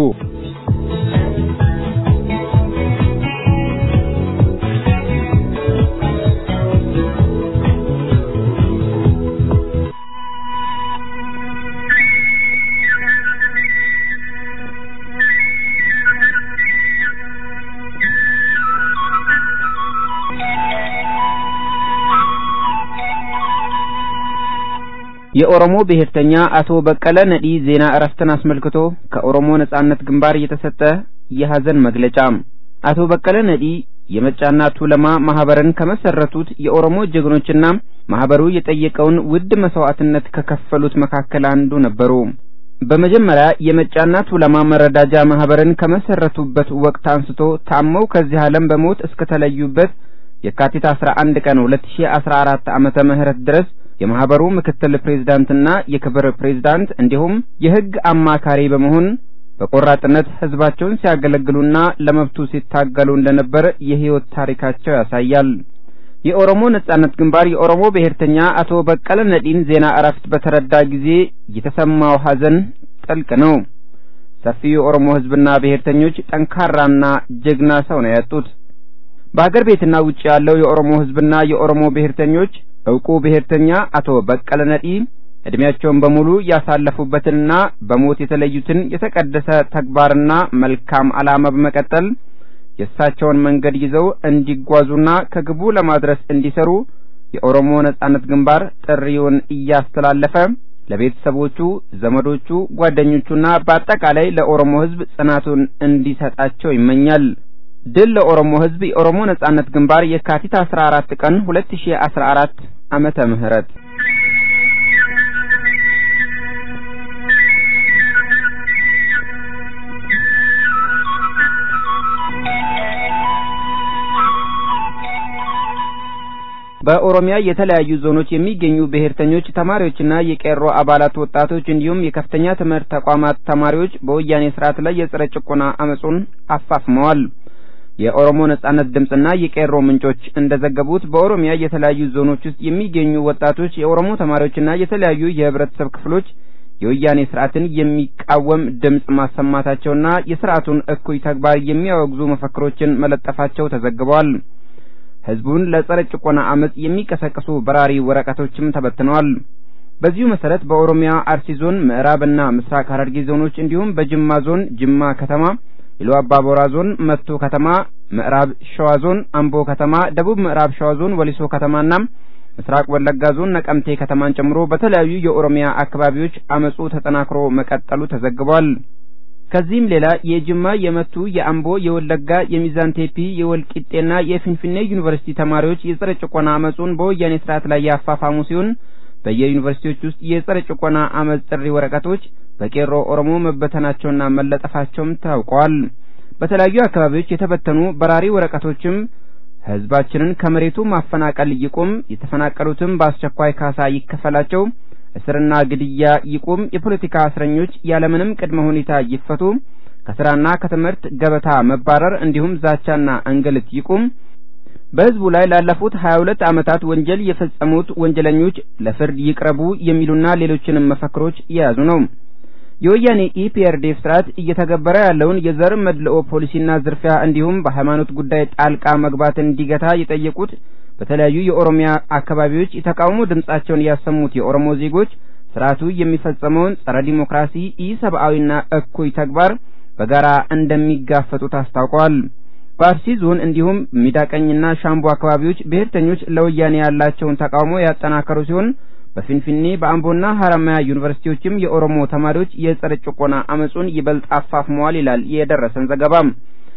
የኦሮሞ ብሔርተኛ አቶ በቀለ ነዲ ዜና እረፍትን አስመልክቶ ከኦሮሞ ነጻነት ግንባር የተሰጠ የሐዘን መግለጫ። አቶ በቀለ ነዲ የመጫና ቱለማ ማህበርን ከመሰረቱት የኦሮሞ ጀግኖችና ማህበሩ የጠየቀውን ውድ መስዋዕትነት ከከፈሉት መካከል አንዱ ነበሩ። በመጀመሪያ የመጫና ቱለማ መረዳጃ ማህበርን ከመሰረቱበት ወቅት አንስቶ ታመው ከዚህ ዓለም በሞት እስከተለዩበት የካቲት 11 ቀን 2014 ዓመተ ምህረት ድረስ የማህበሩ ምክትል ፕሬዝዳንትና የክብር ፕሬዝዳንት እንዲሁም የሕግ አማካሪ በመሆን በቆራጥነት ህዝባቸውን ሲያገለግሉና ለመብቱ ሲታገሉ እንደነበር የህይወት ታሪካቸው ያሳያል። የኦሮሞ ነጻነት ግንባር የኦሮሞ ብሔርተኛ አቶ በቀለ ነዲን ዜና እረፍት በተረዳ ጊዜ የተሰማው ሐዘን ጥልቅ ነው። ሰፊው የኦሮሞ ህዝብና ብሔርተኞች ጠንካራና ጀግና ሰው ነው ያጡት። በአገር ቤትና ውጭ ያለው የኦሮሞ ህዝብና የኦሮሞ ብሔርተኞች እውቁ ብሔርተኛ አቶ በቀለ ነዲ እድሜያቸውን በሙሉ ያሳለፉበትንና በሞት የተለዩትን የተቀደሰ ተግባርና መልካም ዓላማ በመቀጠል የእሳቸውን መንገድ ይዘው እንዲጓዙና ከግቡ ለማድረስ እንዲሰሩ የኦሮሞ ነጻነት ግንባር ጥሪውን እያስተላለፈ ለቤተሰቦቹ፣ ዘመዶቹ፣ ጓደኞቹና በአጠቃላይ ለኦሮሞ ህዝብ ጽናቱን እንዲሰጣቸው ይመኛል። ድል ለኦሮሞ ህዝብ! የኦሮሞ ነጻነት ግንባር የካቲት 14 ቀን 2014 ዓመተ ምህረት በኦሮሚያ የተለያዩ ዞኖች የሚገኙ ብሔርተኞች ተማሪዎችና የቄሮ አባላት ወጣቶች እንዲሁም የከፍተኛ ትምህርት ተቋማት ተማሪዎች በወያኔ ስርዓት ላይ የጸረ ጭቆና አመጹን አፋፍመዋል። የኦሮሞ ነጻነት ድምፅና የቄሮ ምንጮች እንደዘገቡት በኦሮሚያ የተለያዩ ዞኖች ውስጥ የሚገኙ ወጣቶች የኦሮሞ ተማሪዎችና የተለያዩ የህብረተሰብ ክፍሎች የወያኔ ስርዓትን የሚቃወም ድምፅ ማሰማታቸውና የስርዓቱን እኩይ ተግባር የሚያወግዙ መፈክሮችን መለጠፋቸው ተዘግበዋል። ህዝቡን ለጸረ ጭቆና አመጽ የሚቀሰቅሱ በራሪ ወረቀቶችም ተበትነዋል። በዚሁ መሰረት በኦሮሚያ አርሲ ዞን ምዕራብና ምስራቅ ሐረርጌ ዞኖች እንዲሁም በጅማ ዞን ጅማ ከተማ፣ ኢሉ አባቦራ ዞን መቱ ከተማ፣ ምዕራብ ሸዋ ዞን አምቦ ከተማ፣ ደቡብ ምዕራብ ሸዋ ዞን ወሊሶ ከተማና ምስራቅ ወለጋ ዞን ነቀምቴ ከተማን ጨምሮ በተለያዩ የኦሮሚያ አካባቢዎች አመጹ ተጠናክሮ መቀጠሉ ተዘግቧል። ከዚህም ሌላ የጅማ፣ የመቱ፣ የአምቦ፣ የወለጋ፣ የሚዛን ቴፒ፣ የወልቂጤና የፊንፊኔ ዩኒቨርሲቲ ተማሪዎች የጸረ ጭቆና አመጹን በወያኔ ስርዓት ላይ ያፋፋሙ ሲሆን በየዩኒቨርሲቲዎች ውስጥ የጸረ ጭቆና አመጽ ጥሪ ወረቀቶች በቄሮ ኦሮሞ መበተናቸውና መለጠፋቸውም ታውቋል። በተለያዩ አካባቢዎች የተበተኑ በራሪ ወረቀቶችም ህዝባችንን ከመሬቱ ማፈናቀል ይቁም፣ የተፈናቀሉትም በአስቸኳይ ካሳ ይከፈላቸው፣ እስርና ግድያ ይቁም፣ የፖለቲካ እስረኞች ያለምንም ቅድመ ሁኔታ ይፈቱ፣ ከስራና ከትምህርት ገበታ መባረር እንዲሁም ዛቻና እንግልት ይቁም፣ በህዝቡ ላይ ላለፉት 22 ዓመታት ወንጀል የፈጸሙት ወንጀለኞች ለፍርድ ይቅረቡ የሚሉና ሌሎችንም መፈክሮች የያዙ ነው። የወያኔ ኢፒአርዲኤፍ ስርዓት እየተገበረ ያለውን የዘር መድልኦ ፖሊሲና ዝርፊያ እንዲሁም በሃይማኖት ጉዳይ ጣልቃ መግባት እንዲገታ የጠየቁት በተለያዩ የኦሮሚያ አካባቢዎች የተቃውሞ ድምጻቸውን ያሰሙት የኦሮሞ ዜጎች ስርዓቱ የሚፈጸመውን ጸረ ዲሞክራሲ ኢሰብአዊና እኩይ ተግባር በጋራ እንደሚጋፈጡት አስታውቀዋል። በአርሲ ዞን እንዲሁም ሚዳቀኝና ሻምቡ አካባቢዎች ብሔርተኞች ለወያኔ ያላቸውን ተቃውሞ ያጠናከሩ ሲሆን በፊንፊኔ በአምቦና ሀረማያ ዩኒቨርሲቲዎችም የኦሮሞ ተማሪዎች የጸረ ጭቆና አመጹን ይበልጥ አፋፍመዋል ይላል የደረሰን ዘገባም።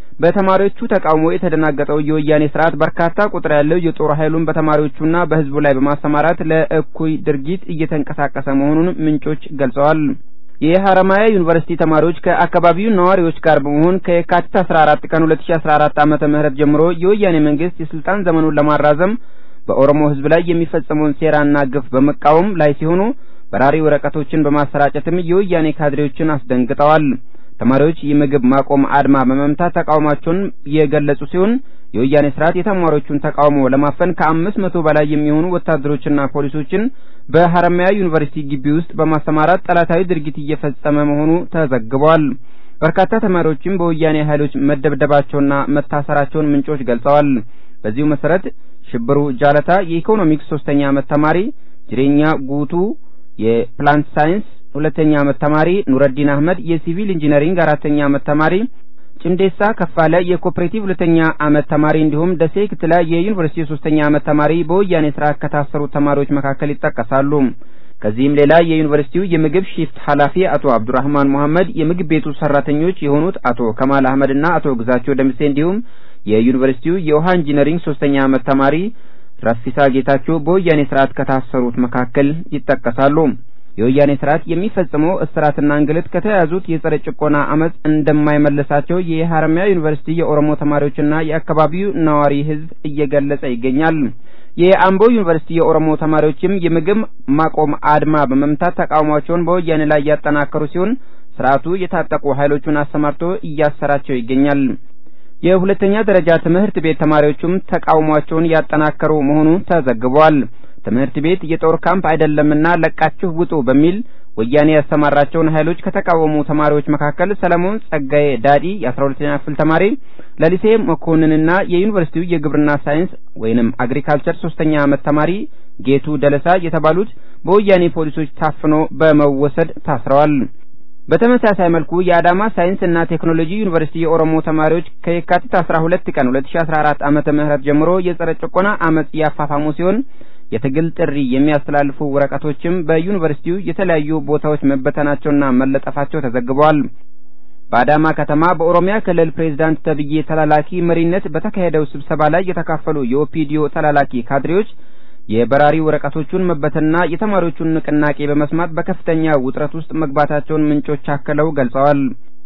በተማሪዎቹ ተቃውሞ የተደናገጠው የወያኔ ስርዓት በርካታ ቁጥር ያለው የጦር ኃይሉን በተማሪዎቹና በህዝቡ ላይ በማሰማራት ለእኩይ ድርጊት እየተንቀሳቀሰ መሆኑን ምንጮች ገልጸዋል። የሀረማያ ዩኒቨርሲቲ ተማሪዎች ከአካባቢው ነዋሪዎች ጋር በመሆን ከየካቲት 14 ቀን 2014 ዓመተ ምህረት ጀምሮ የወያኔ መንግስት የስልጣን ዘመኑን ለማራዘም በኦሮሞ ህዝብ ላይ የሚፈጸመውን ሴራና ግፍ በመቃወም ላይ ሲሆኑ በራሪ ወረቀቶችን በማሰራጨትም የወያኔ ካድሬዎችን አስደንግጠዋል። ተማሪዎች የምግብ ማቆም አድማ በመምታት ተቃውሟቸውን የገለጹ ሲሆን የወያኔ ስርዓት የተማሪዎቹን ተቃውሞ ለማፈን ከአምስት መቶ በላይ የሚሆኑ ወታደሮችና ፖሊሶችን በሀረማያ ዩኒቨርሲቲ ግቢ ውስጥ በማሰማራት ጠላታዊ ድርጊት እየፈጸመ መሆኑ ተዘግቧል። በርካታ ተማሪዎችም በወያኔ ኃይሎች መደብደባቸውና መታሰራቸውን ምንጮች ገልጸዋል። በዚሁ መሰረት ሽብሩ ጃለታ የኢኮኖሚክስ ሶስተኛ ዓመት ተማሪ፣ ጅሬኛ ጉቱ የፕላንት ሳይንስ ሁለተኛ ዓመት ተማሪ፣ ኑረዲን አህመድ የሲቪል ኢንጂነሪንግ አራተኛ ዓመት ተማሪ፣ ጭንዴሳ ከፋለ የኮኦፕሬቲቭ ሁለተኛ ዓመት ተማሪ እንዲሁም ደሴ ክትላ የዩኒቨርሲቲ ሶስተኛ ዓመት ተማሪ በወያኔ ስርዓት ከታሰሩት ተማሪዎች መካከል ይጠቀሳሉ። ከዚህም ሌላ የዩኒቨርሲቲው የምግብ ሺፍት ኃላፊ አቶ አብዱራህማን መሐመድ፣ የምግብ ቤቱ ሰራተኞች የሆኑት አቶ ከማል አህመድና አቶ ግዛቸው ደምሴ እንዲሁም የዩኒቨርሲቲው የውሃ ኢንጂነሪንግ ሶስተኛ ዓመት ተማሪ ረፊሳ ጌታቸው በወያኔ ስርዓት ከታሰሩት መካከል ይጠቀሳሉ። የወያኔ ስርዓት የሚፈጽመው እስራትና እንግልት ከተያዙት የጸረ ጭቆና አመጽ እንደማይመለሳቸው የሀረማያ ዩኒቨርሲቲ የኦሮሞ ተማሪዎችና የአካባቢው ነዋሪ ህዝብ እየገለጸ ይገኛል። የአምቦ ዩኒቨርሲቲ የኦሮሞ ተማሪዎችም የምግብ ማቆም አድማ በመምታት ተቃውሟቸውን በወያኔ ላይ ያጠናከሩ ሲሆን ስርዓቱ የታጠቁ ኃይሎቹን አሰማርቶ እያሰራቸው ይገኛል። የሁለተኛ ደረጃ ትምህርት ቤት ተማሪዎቹም ተቃውሟቸውን ያጠናከሩ መሆኑ ተዘግቧል። ትምህርት ቤት የጦር ካምፕ አይደለምና ለቃችሁ ውጡ በሚል ወያኔ ያሰማራቸውን ኃይሎች ከተቃወሙ ተማሪዎች መካከል ሰለሞን ጸጋዬ ዳዲ የአስራ ሁለተኛ ክፍል ተማሪ፣ ለሊሴ መኮንንና የዩኒቨርሲቲው የግብርና ሳይንስ ወይንም አግሪካልቸር ሶስተኛ ዓመት ተማሪ ጌቱ ደለሳ የተባሉት በወያኔ ፖሊሶች ታፍኖ በመወሰድ ታስረዋል። በተመሳሳይ መልኩ የአዳማ ሳይንስ እና ቴክኖሎጂ ዩኒቨርሲቲ የኦሮሞ ተማሪዎች ከየካቲት 12 ቀን 2014 ዓመተ ምህረት ጀምሮ የጸረ ጭቆና አመጽ ያፋፋሙ ሲሆን የትግል ጥሪ የሚያስተላልፉ ወረቀቶችም በዩኒቨርሲቲው የተለያዩ ቦታዎች መበተናቸውና መለጠፋቸው ተዘግበዋል። በአዳማ ከተማ በኦሮሚያ ክልል ፕሬዝዳንት ተብዬ ተላላኪ መሪነት በተካሄደው ስብሰባ ላይ የተካፈሉ የኦፒዲዮ ተላላኪ ካድሬዎች የበራሪ ወረቀቶቹን መበተንና የተማሪዎቹን ንቅናቄ በመስማት በከፍተኛ ውጥረት ውስጥ መግባታቸውን ምንጮች አክለው ገልጸዋል።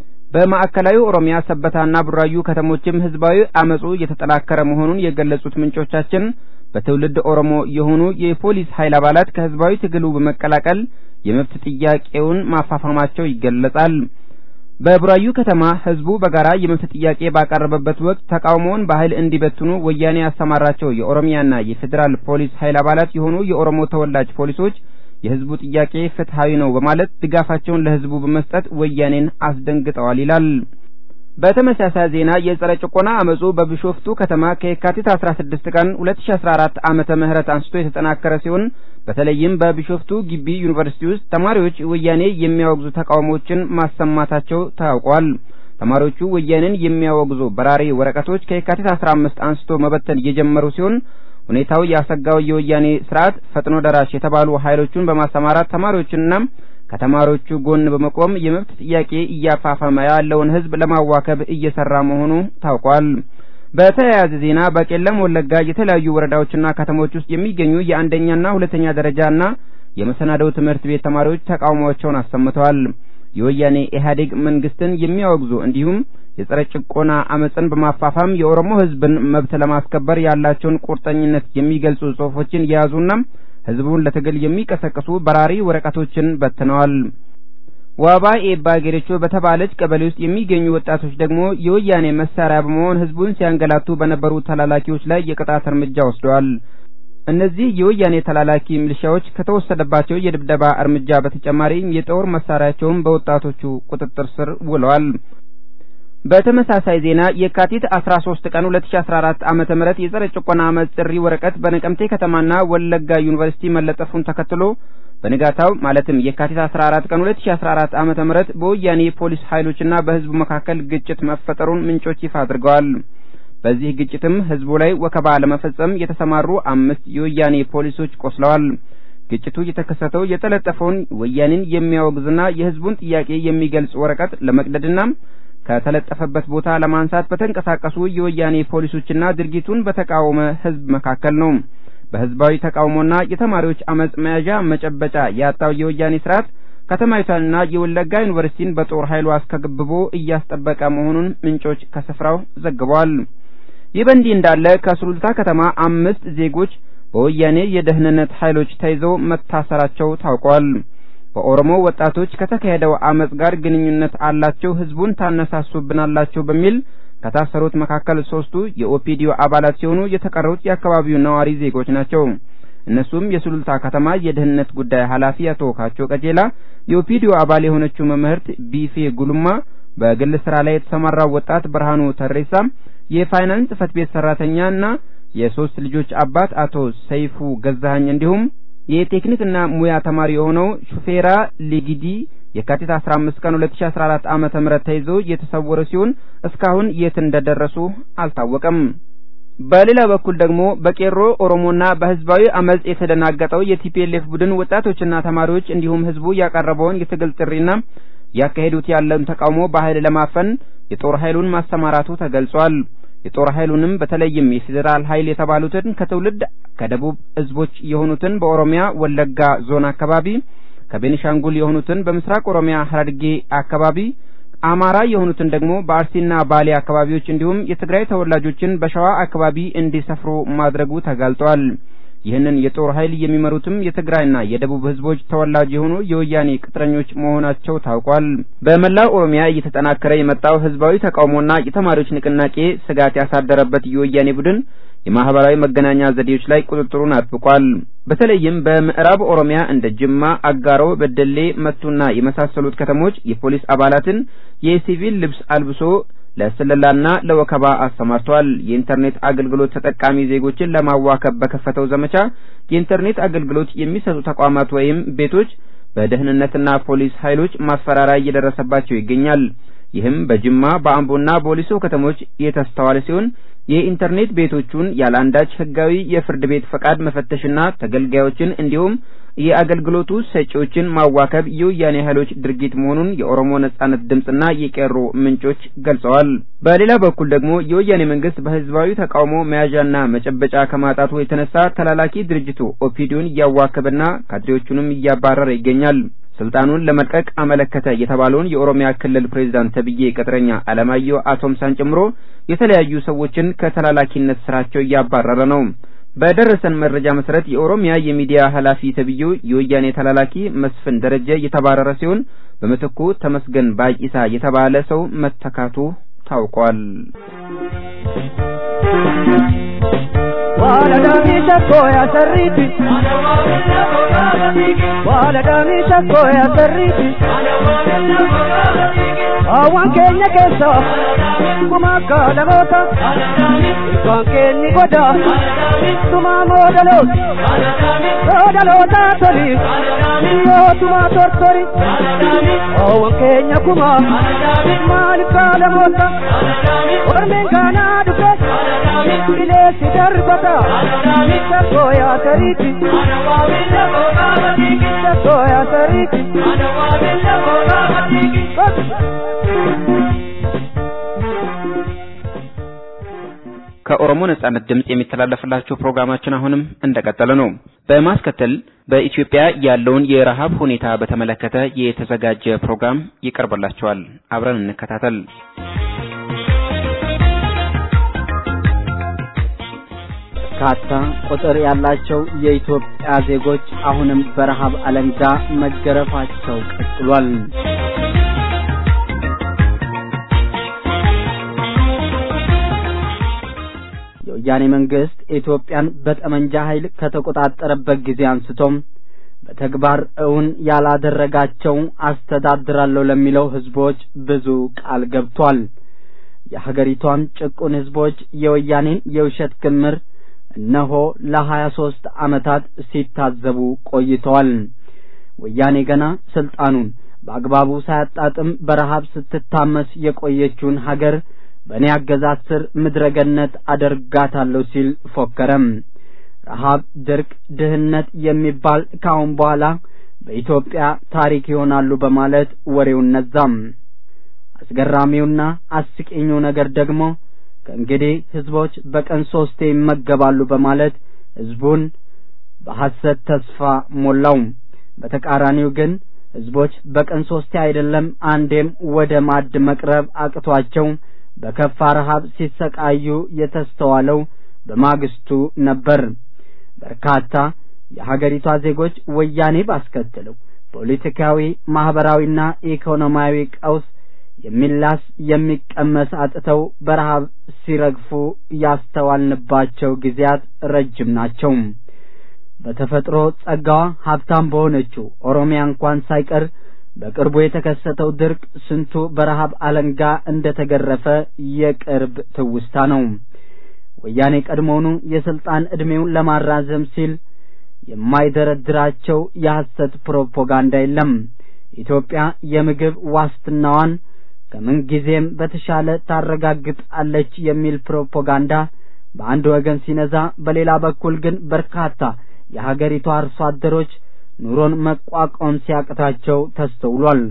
በማዕከላዊ ኦሮሚያ ሰበታና ቡራዩ ከተሞችም ህዝባዊ አመጹ እየተጠናከረ መሆኑን የገለጹት ምንጮቻችን በትውልድ ኦሮሞ የሆኑ የፖሊስ ኃይል አባላት ከህዝባዊ ትግሉ በመቀላቀል የመብት ጥያቄውን ማፋፋማቸው ይገለጻል። በቡራዩ ከተማ ህዝቡ በጋራ የመብት ጥያቄ ባቀረበበት ወቅት ተቃውሞውን በኃይል እንዲበትኑ ወያኔ ያሰማራቸው የኦሮሚያና የፌዴራል ፖሊስ ኃይል አባላት የሆኑ የኦሮሞ ተወላጅ ፖሊሶች የህዝቡ ጥያቄ ፍትሐዊ ነው በማለት ድጋፋቸውን ለህዝቡ በመስጠት ወያኔን አስደንግጠዋል ይላል። በተመሳሳይ ዜና የጸረ ጭቆና አመጹ በቢሾፍቱ ከተማ ከየካቲት 16 ቀን 2014 ዓመተ ምህረት አንስቶ የተጠናከረ ሲሆን በተለይም በቢሾፍቱ ግቢ ዩኒቨርሲቲ ውስጥ ተማሪዎች ወያኔ የሚያወግዙ ተቃውሞዎችን ማሰማታቸው ታውቋል። ተማሪዎቹ ወያኔን የሚያወግዙ በራሪ ወረቀቶች ከየካቲት 15 አንስቶ መበተን የጀመሩ ሲሆን ሁኔታው ያሰጋው የወያኔ ስርዓት ፈጥኖ ደራሽ የተባሉ ኃይሎቹን በማሰማራት ተማሪዎችንና ከተማሪዎቹ ጎን በመቆም የመብት ጥያቄ እያፋፋመ ያለውን ህዝብ ለማዋከብ እየሰራ መሆኑ ታውቋል። በተያያዘ ዜና በቄለም ወለጋ የተለያዩ ወረዳዎችና ከተሞች ውስጥ የሚገኙ የአንደኛና ሁለተኛ ደረጃና የመሰናዶው ትምህርት ቤት ተማሪዎች ተቃውሟቸውን አሰምተዋል። የወያኔ ኢህአዴግ መንግስትን የሚያወግዙ እንዲሁም የጸረ ጭቆና አመፅን በማፋፋም የኦሮሞ ህዝብን መብት ለማስከበር ያላቸውን ቁርጠኝነት የሚገልጹ ጽሑፎችን የያዙና ህዝቡን ለትግል የሚቀሰቅሱ በራሪ ወረቀቶችን በትነዋል። ዋባ ኤባ ጌሬቾ በተባለች ቀበሌ ውስጥ የሚገኙ ወጣቶች ደግሞ የወያኔ መሳሪያ በመሆን ህዝቡን ሲያንገላቱ በነበሩ ተላላኪዎች ላይ የቅጣት እርምጃ ወስደዋል። እነዚህ የወያኔ ተላላኪ ሚሊሻዎች ከተወሰደባቸው የድብደባ እርምጃ በተጨማሪም የጦር መሳሪያቸውን በወጣቶቹ ቁጥጥር ስር ውለዋል። በተመሳሳይ ዜና የካቲት 13 ቀን 2014 ዓመተ ምህረት የጸረ ጭቆና አመፅ ጥሪ ወረቀት በነቀምቴ ከተማና ወለጋ ዩኒቨርሲቲ መለጠፉን ተከትሎ በንጋታው ማለትም የካቲት 14 ቀን 2014 ዓመተ ምህረት በወያኔ ፖሊስ ኃይሎችና በህዝቡ መካከል ግጭት መፈጠሩን ምንጮች ይፋ አድርገዋል። በዚህ ግጭትም ህዝቡ ላይ ወከባ ለመፈጸም የተሰማሩ አምስት የወያኔ ፖሊሶች ቆስለዋል። ግጭቱ የተከሰተው የተለጠፈውን ወያኔን የሚያወግዝና የህዝቡን ጥያቄ የሚገልጽ ወረቀት ለመቅደድና ከተለጠፈበት ቦታ ለማንሳት በተንቀሳቀሱ የወያኔ ፖሊሶችና ድርጊቱን በተቃወመ ህዝብ መካከል ነው። በህዝባዊ ተቃውሞና የተማሪዎች አመጽ መያዣ መጨበጫ ያጣው የወያኔ ስርዓት ከተማይቷንና የወለጋ ዩኒቨርሲቲን በጦር ኃይሉ አስከብቦ እያስጠበቀ መሆኑን ምንጮች ከስፍራው ዘግበዋል። ይህ በእንዲህ እንዳለ ከሱሉልታ ከተማ አምስት ዜጎች በወያኔ የደህንነት ኃይሎች ተይዘው መታሰራቸው ታውቋል። በኦሮሞ ወጣቶች ከተካሄደው አመጽ ጋር ግንኙነት አላቸው፣ ህዝቡን ታነሳሱብናላችሁ በሚል ከታሰሩት መካከል ሶስቱ የኦፒዲዮ አባላት ሲሆኑ የተቀሩት የአካባቢው ነዋሪ ዜጎች ናቸው። እነሱም የሱሉልታ ከተማ የደህንነት ጉዳይ ኃላፊ አቶ ካቾ ቀጀላ፣ የኦፒዲዮ አባል የሆነችው መምህርት ቢፌ ጉልማ፣ በግል ስራ ላይ የተሰማራው ወጣት ብርሃኑ ተሬሳ፣ የፋይናንስ ጽህፈት ቤት ሰራተኛና የሶስት ልጆች አባት አቶ ሰይፉ ገዛኸኝ እንዲሁም የቴክኒክና ሙያ ተማሪ የሆነው ሹፌራ ሊጊዲ የካቲት 15 ቀን 2014 ዓመተ ምህረት ተይዘው የተሰወሩ ሲሆን እስካሁን የት እንደደረሱ አልታወቀም። በሌላ በኩል ደግሞ በቄሮ ኦሮሞና በህዝባዊ አመጽ የተደናገጠው የቲፒኤልኤፍ ቡድን ወጣቶችና ተማሪዎች እንዲሁም ህዝቡ ያቀረበውን የትግል ጥሪና ያካሄዱት ያለውን ተቃውሞ በኃይል ለማፈን የጦር ኃይሉን ማሰማራቱ ተገልጿል። የጦር ኃይሉንም በተለይም የፌዴራል ኃይል የተባሉትን ከትውልድ ከደቡብ ህዝቦች የሆኑትን በኦሮሚያ ወለጋ ዞን አካባቢ ከቤኒሻንጉል የሆኑትን በምስራቅ ኦሮሚያ ሐረርጌ አካባቢ አማራ የሆኑትን ደግሞ በአርሲና ባሌ አካባቢዎች እንዲሁም የትግራይ ተወላጆችን በሸዋ አካባቢ እንዲሰፍሩ ማድረጉ ተጋልጧል። ይህንን የጦር ኃይል የሚመሩትም የትግራይና የደቡብ ህዝቦች ተወላጅ የሆኑ የወያኔ ቅጥረኞች መሆናቸው ታውቋል። በመላው ኦሮሚያ እየተጠናከረ የመጣው ህዝባዊ ተቃውሞና የተማሪዎች ንቅናቄ ስጋት ያሳደረበት የወያኔ ቡድን የማህበራዊ መገናኛ ዘዴዎች ላይ ቁጥጥሩን አጥብቋል። በተለይም በምዕራብ ኦሮሚያ እንደ ጅማ፣ አጋሮ፣ በደሌ፣ መቱና የመሳሰሉት ከተሞች የፖሊስ አባላትን የሲቪል ልብስ አልብሶ ለስለላና ለወከባ አሰማርቷል። የኢንተርኔት አገልግሎት ተጠቃሚ ዜጎችን ለማዋከብ በከፈተው ዘመቻ የኢንተርኔት አገልግሎት የሚሰጡ ተቋማት ወይም ቤቶች በደህንነትና ፖሊስ ኃይሎች ማስፈራሪያ እየደረሰባቸው ይገኛል። ይህም በጅማ በአምቦና በወሊሶ ከተሞች የተስተዋለ ሲሆን የኢንተርኔት ቤቶቹን ያለአንዳች ህጋዊ የፍርድ ቤት ፈቃድ መፈተሽና ተገልጋዮችን እንዲሁም የአገልግሎቱ ሰጪዎችን ማዋከብ የወያኔ ኃይሎች ድርጊት መሆኑን የኦሮሞ ነጻነት ድምፅና የቄሮ ምንጮች ገልጸዋል። በሌላ በኩል ደግሞ የወያኔ መንግስት በህዝባዊ ተቃውሞ መያዣና መጨበጫ ከማጣቱ የተነሳ ተላላኪ ድርጅቱ ኦፒዲዮን እያዋከበና ካድሬዎቹንም እያባረረ ይገኛል። ስልጣኑን ለመልቀቅ አመለከተ የተባለውን የኦሮሚያ ክልል ፕሬዝዳንት ተብዬ ቅጥረኛ አለማየሁ አቶምሳን ጨምሮ የተለያዩ ሰዎችን ከተላላኪነት ስራቸው እያባረረ ነው። በደረሰን መረጃ መሰረት የኦሮሚያ የሚዲያ ኃላፊ ተብዬው የወያኔ ተላላኪ መስፍን ደረጀ የተባረረ ሲሆን በምትኩ ተመስገን ባይሳ የተባለ ሰው መተካቱ ታውቋል። Waladamisha koya sarriti Waladamisha koya sarriti Awan keenya keessa Kuma kaalamoota Ilkaan keenyi goda Tuma moodalooti Moodaloota toli Yoo tuma tortori Awan keenya kuma Maaliif kaalamoota Ormeen kaanaa dhufe Bileessi darbata Sakkooya sariiti Sakkooya sariiti ከኦሮሞ ነጻነት ድምጽ የሚተላለፍላችሁ ፕሮግራማችን አሁንም እንደቀጠለ ነው። በማስከተል በኢትዮጵያ ያለውን የረሃብ ሁኔታ በተመለከተ የተዘጋጀ ፕሮግራም ይቀርብላችኋል። አብረን እንከታተል። በርካታ ቁጥር ያላቸው የኢትዮጵያ ዜጎች አሁንም በረሃብ አለንጋ መገረፋቸው ቀጥሏል። የወያኔ መንግስት ኢትዮጵያን በጠመንጃ ኃይል ከተቆጣጠረበት ጊዜ አንስቶም በተግባር እውን ያላደረጋቸው አስተዳድራለሁ ለሚለው ህዝቦች ብዙ ቃል ገብቷል። የሀገሪቷን ጭቁን ህዝቦች የወያኔን የውሸት ክምር እነሆ ለሀያ ሦስት ዓመታት ሲታዘቡ ቆይተዋል። ወያኔ ገና ስልጣኑን በአግባቡ ሳያጣጥም በረሃብ ስትታመስ የቆየችውን ሀገር በእኔ አገዛዝ ስር ምድረገነት አደርጋታለሁ ሲል ፎከረም። ረሃብ፣ ድርቅ፣ ድህነት የሚባል ከአሁን በኋላ በኢትዮጵያ ታሪክ ይሆናሉ በማለት ወሬውን ነዛም። አስገራሚውና አስቂኙ ነገር ደግሞ ከእንግዲህ ህዝቦች በቀን ሶስቴ ይመገባሉ በማለት ህዝቡን በሐሰት ተስፋ ሞላው። በተቃራኒው ግን ህዝቦች በቀን ሶስቴ አይደለም አንዴም ወደ ማዕድ መቅረብ አቅቷቸው በከፋ ረሃብ ሲሰቃዩ የተስተዋለው በማግስቱ ነበር። በርካታ የሀገሪቷ ዜጎች ወያኔ ባስከተለው ፖለቲካዊ፣ ማህበራዊና ኢኮኖሚያዊ ቀውስ የሚላስ የሚቀመስ አጥተው በረሃብ ሲረግፉ ያስተዋልንባቸው ጊዜያት ረጅም ናቸው። በተፈጥሮ ጸጋዋ ሀብታም በሆነችው ኦሮሚያ እንኳን ሳይቀር በቅርቡ የተከሰተው ድርቅ ስንቱ በረሃብ አለንጋ እንደተገረፈ የቅርብ ትውስታ ነው። ወያኔ ቀድሞውኑ የስልጣን ዕድሜውን ለማራዘም ሲል የማይደረድራቸው የሐሰት ፕሮፓጋንዳ የለም። ኢትዮጵያ የምግብ ዋስትናዋን ከምን ጊዜም በተሻለ ታረጋግጣለች የሚል ፕሮፓጋንዳ በአንድ ወገን ሲነዛ፣ በሌላ በኩል ግን በርካታ የሀገሪቷ አርሶ አደሮች ኑሮን መቋቋም ሲያቅታቸው ተስተውሏል።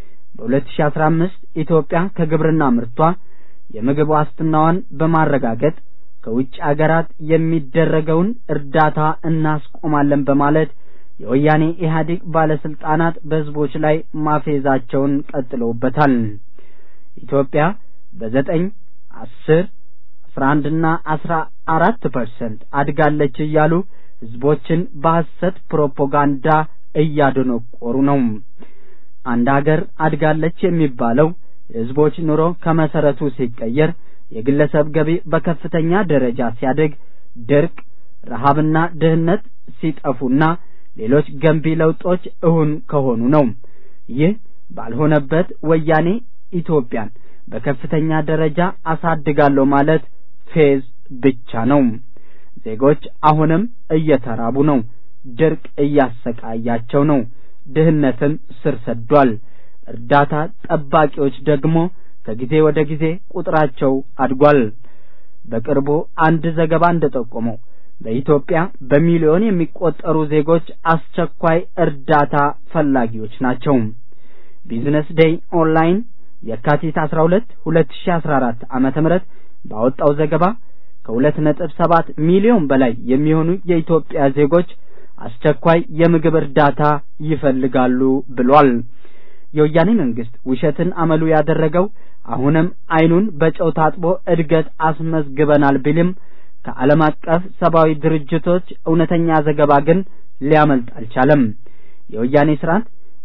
በ2015 ኢትዮጵያ ከግብርና ምርቷ የምግብ ዋስትናዋን በማረጋገጥ ከውጭ አገራት የሚደረገውን እርዳታ እናስቆማለን በማለት የወያኔ ኢህአዴግ ባለስልጣናት በህዝቦች ላይ ማፌዛቸውን ቀጥለውበታል። ኢትዮጵያ በዘጠኝ አስር አስራ አንድና አስራ አራት ፐርሰንት አድጋለች እያሉ ህዝቦችን በሐሰት ፕሮፓጋንዳ እያደነቆሩ ነው። አንድ ሀገር አድጋለች የሚባለው የህዝቦች ኑሮ ከመሰረቱ ሲቀየር፣ የግለሰብ ገቢ በከፍተኛ ደረጃ ሲያድግ፣ ድርቅ፣ ረሃብና ድህነት ሲጠፉና ሌሎች ገንቢ ለውጦች እውን ከሆኑ ነው። ይህ ባልሆነበት ወያኔ ኢትዮጵያን በከፍተኛ ደረጃ አሳድጋለሁ ማለት ፌዝ ብቻ ነው። ዜጎች አሁንም እየተራቡ ነው። ድርቅ እያሰቃያቸው ነው። ድህነትም ስር ሰዷል። እርዳታ ጠባቂዎች ደግሞ ከጊዜ ወደ ጊዜ ቁጥራቸው አድጓል። በቅርቡ አንድ ዘገባ እንደጠቆመው በኢትዮጵያ በሚሊዮን የሚቆጠሩ ዜጎች አስቸኳይ እርዳታ ፈላጊዎች ናቸው። ቢዝነስ ዴይ ኦንላይን የካቲት 12 2014 ዓመተ ምህረት ባወጣው ዘገባ ከሁለት ነጥብ ሰባት ሚሊዮን በላይ የሚሆኑ የኢትዮጵያ ዜጎች አስቸኳይ የምግብ እርዳታ ይፈልጋሉ ብሏል። የወያኔ መንግስት ውሸትን አመሉ ያደረገው አሁንም አይኑን በጨው ታጥቦ እድገት አስመዝግበናል ቢልም ከዓለም አቀፍ ሰብአዊ ድርጅቶች እውነተኛ ዘገባ ግን ሊያመልጥ አልቻለም። የወያኔ ስርዓት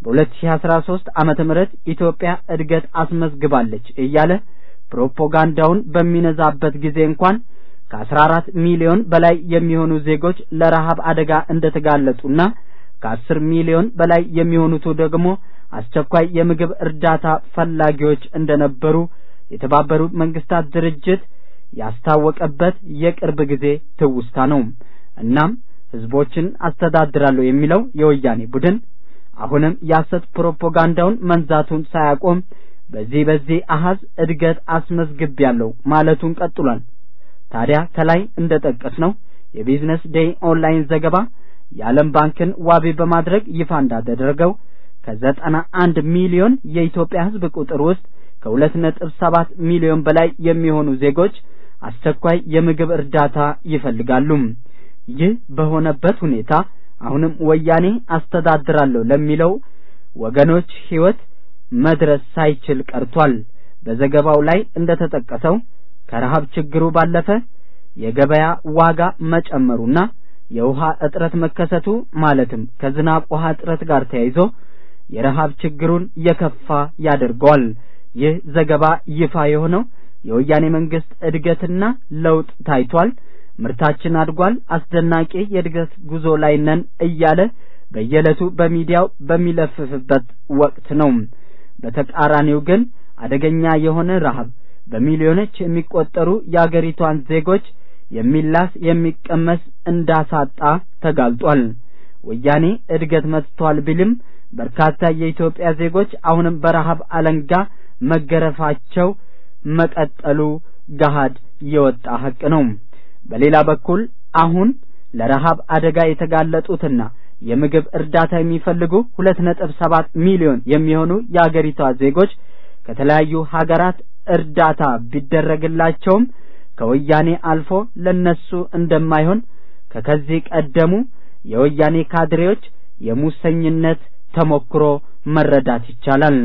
በ2013 ዓመተ ምህረት ኢትዮጵያ እድገት አስመዝግባለች እያለ ፕሮፓጋንዳውን በሚነዛበት ጊዜ እንኳን ከ14 ሚሊዮን በላይ የሚሆኑ ዜጎች ለረሃብ አደጋ እንደተጋለጡና ከ10 ሚሊዮን በላይ የሚሆኑት ደግሞ አስቸኳይ የምግብ እርዳታ ፈላጊዎች እንደነበሩ የተባበሩት መንግስታት ድርጅት ያስታወቀበት የቅርብ ጊዜ ትውስታ ነው። እናም ህዝቦችን አስተዳድራለሁ የሚለው የወያኔ ቡድን አሁንም የሐሰት ፕሮፓጋንዳውን መንዛቱን ሳያቆም በዚህ በዚህ አሃዝ እድገት አስመዝግቤያለሁ ማለቱን ቀጥሏል። ታዲያ ከላይ እንደጠቀስነው የቢዝነስ ዴይ ኦንላይን ዘገባ የዓለም ባንክን ዋቢ በማድረግ ይፋ እንዳደረገው ከዘጠና አንድ ሚሊዮን የኢትዮጵያ ህዝብ ቁጥር ውስጥ ከሁለት ነጥብ ሰባት ሚሊዮን በላይ የሚሆኑ ዜጎች አስቸኳይ የምግብ እርዳታ ይፈልጋሉ። ይህ በሆነበት ሁኔታ አሁንም ወያኔ አስተዳድራለሁ ለሚለው ወገኖች ህይወት መድረስ ሳይችል ቀርቷል። በዘገባው ላይ እንደተጠቀሰው ከረሃብ ችግሩ ባለፈ የገበያ ዋጋ መጨመሩና የውሃ እጥረት መከሰቱ ማለትም ከዝናብ ውሃ እጥረት ጋር ተያይዞ የረሃብ ችግሩን የከፋ ያደርገዋል። ይህ ዘገባ ይፋ የሆነው የወያኔ መንግስት እድገትና ለውጥ ታይቷል፣ ምርታችን አድጓል፣ አስደናቂ የእድገት ጉዞ ላይ ነን እያለ በየዕለቱ በሚዲያው በሚለፍፍበት ወቅት ነው። በተቃራኒው ግን አደገኛ የሆነ ረሃብ በሚሊዮኖች የሚቆጠሩ የአገሪቷን ዜጎች የሚላስ የሚቀመስ እንዳሳጣ ተጋልጧል። ወያኔ እድገት መጥቷል ቢልም በርካታ የኢትዮጵያ ዜጎች አሁንም በረሃብ አለንጋ መገረፋቸው መቀጠሉ ገሃድ የወጣ ሀቅ ነው። በሌላ በኩል አሁን ለረሃብ አደጋ የተጋለጡትና የምግብ እርዳታ የሚፈልጉ ሁለት ነጥብ ሰባት ሚሊዮን የሚሆኑ የአገሪቷ ዜጎች ከተለያዩ ሀገራት እርዳታ ቢደረግላቸውም ከወያኔ አልፎ ለነሱ እንደማይሆን ከከዚህ ቀደሙ የወያኔ ካድሬዎች የሙሰኝነት ተሞክሮ መረዳት ይቻላል።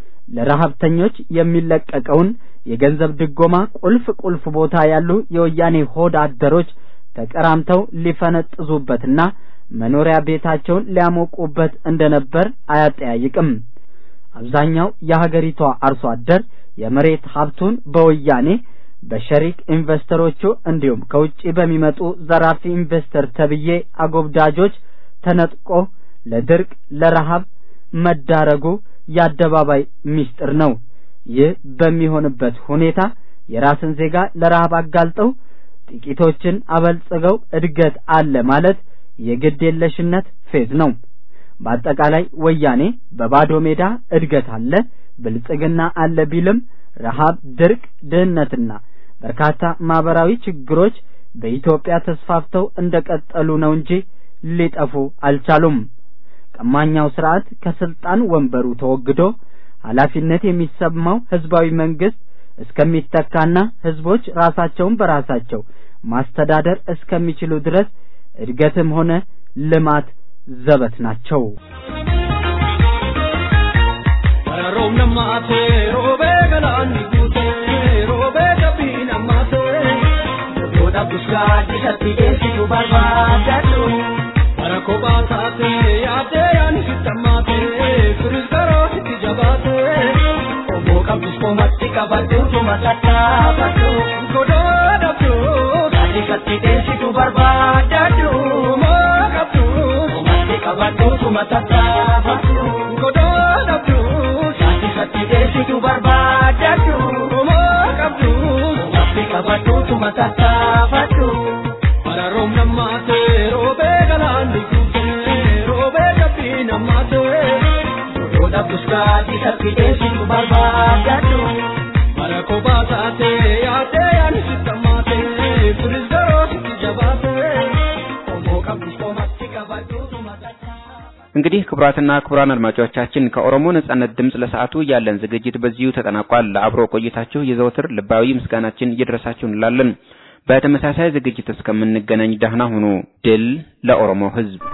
ለረሀብተኞች የሚለቀቀውን የገንዘብ ድጎማ ቁልፍ ቁልፍ ቦታ ያሉ የወያኔ ሆድ አደሮች ተቀራምተው ሊፈነጥዙበትና መኖሪያ ቤታቸውን ሊያሞቁበት እንደነበር አያጠያይቅም። አብዛኛው የሀገሪቷ አርሶ አደር የመሬት ሀብቱን በወያኔ በሸሪክ ኢንቨስተሮቹ እንዲሁም ከውጪ በሚመጡ ዘራፊ ኢንቨስተር ተብዬ አጎብዳጆች ተነጥቆ ለድርቅ ለረሃብ መዳረጉ የአደባባይ ምስጢር ነው። ይህ በሚሆንበት ሁኔታ የራስን ዜጋ ለረሃብ አጋልጠው ጥቂቶችን አበልጽገው እድገት አለ ማለት የግድ የለሽነት ፌዝ ነው። በአጠቃላይ ወያኔ በባዶ ሜዳ እድገት አለ፣ ብልጽግና አለ ቢልም ረሃብ፣ ድርቅ፣ ድህነትና በርካታ ማህበራዊ ችግሮች በኢትዮጵያ ተስፋፍተው እንደቀጠሉ ነው እንጂ ሊጠፉ አልቻሉም። ቀማኛው ስርዓት ከስልጣን ወንበሩ ተወግዶ ኃላፊነት የሚሰማው ህዝባዊ መንግስት እስከሚተካና ህዝቦች ራሳቸውን በራሳቸው ማስተዳደር እስከሚችሉ ድረስ እድገትም ሆነ ልማት ዘበት ናቸው። Room namate, robe galani gute, robe kabin amate. Yoda buska disati desi tu barbadatu. Barako batate, ate yani sitamate, kuris karo siti jabate. Obo kabus ko matti kabatu tu masata batu. Kodo datu, tadi kati desi tu barbadatu. Mo kabtu, matti kabatu tu masata batu. Kodo datu. Sati desi tu barbadatu Mo kabdu Mati kabatu tu matata fatu Para rom namate Robe galandi kute Robe kapi namate Roda buska di sati desi tu barbadatu Para kobatate Ate yani sitamate Puris garo siti jabate Mo kabdu Mati kabatu tu matata እንግዲህ ክቡራትና ክቡራን አድማጮቻችን ከኦሮሞ ነጻነት ድምፅ ለሰዓቱ ያለን ዝግጅት በዚሁ ተጠናቋል። ለአብሮ ቆይታችሁ የዘወትር ልባዊ ምስጋናችን ይድረሳችሁ እንላለን። በተመሳሳይ ዝግጅት እስከምንገናኝ ደህና ሁኑ። ድል ለኦሮሞ ሕዝብ!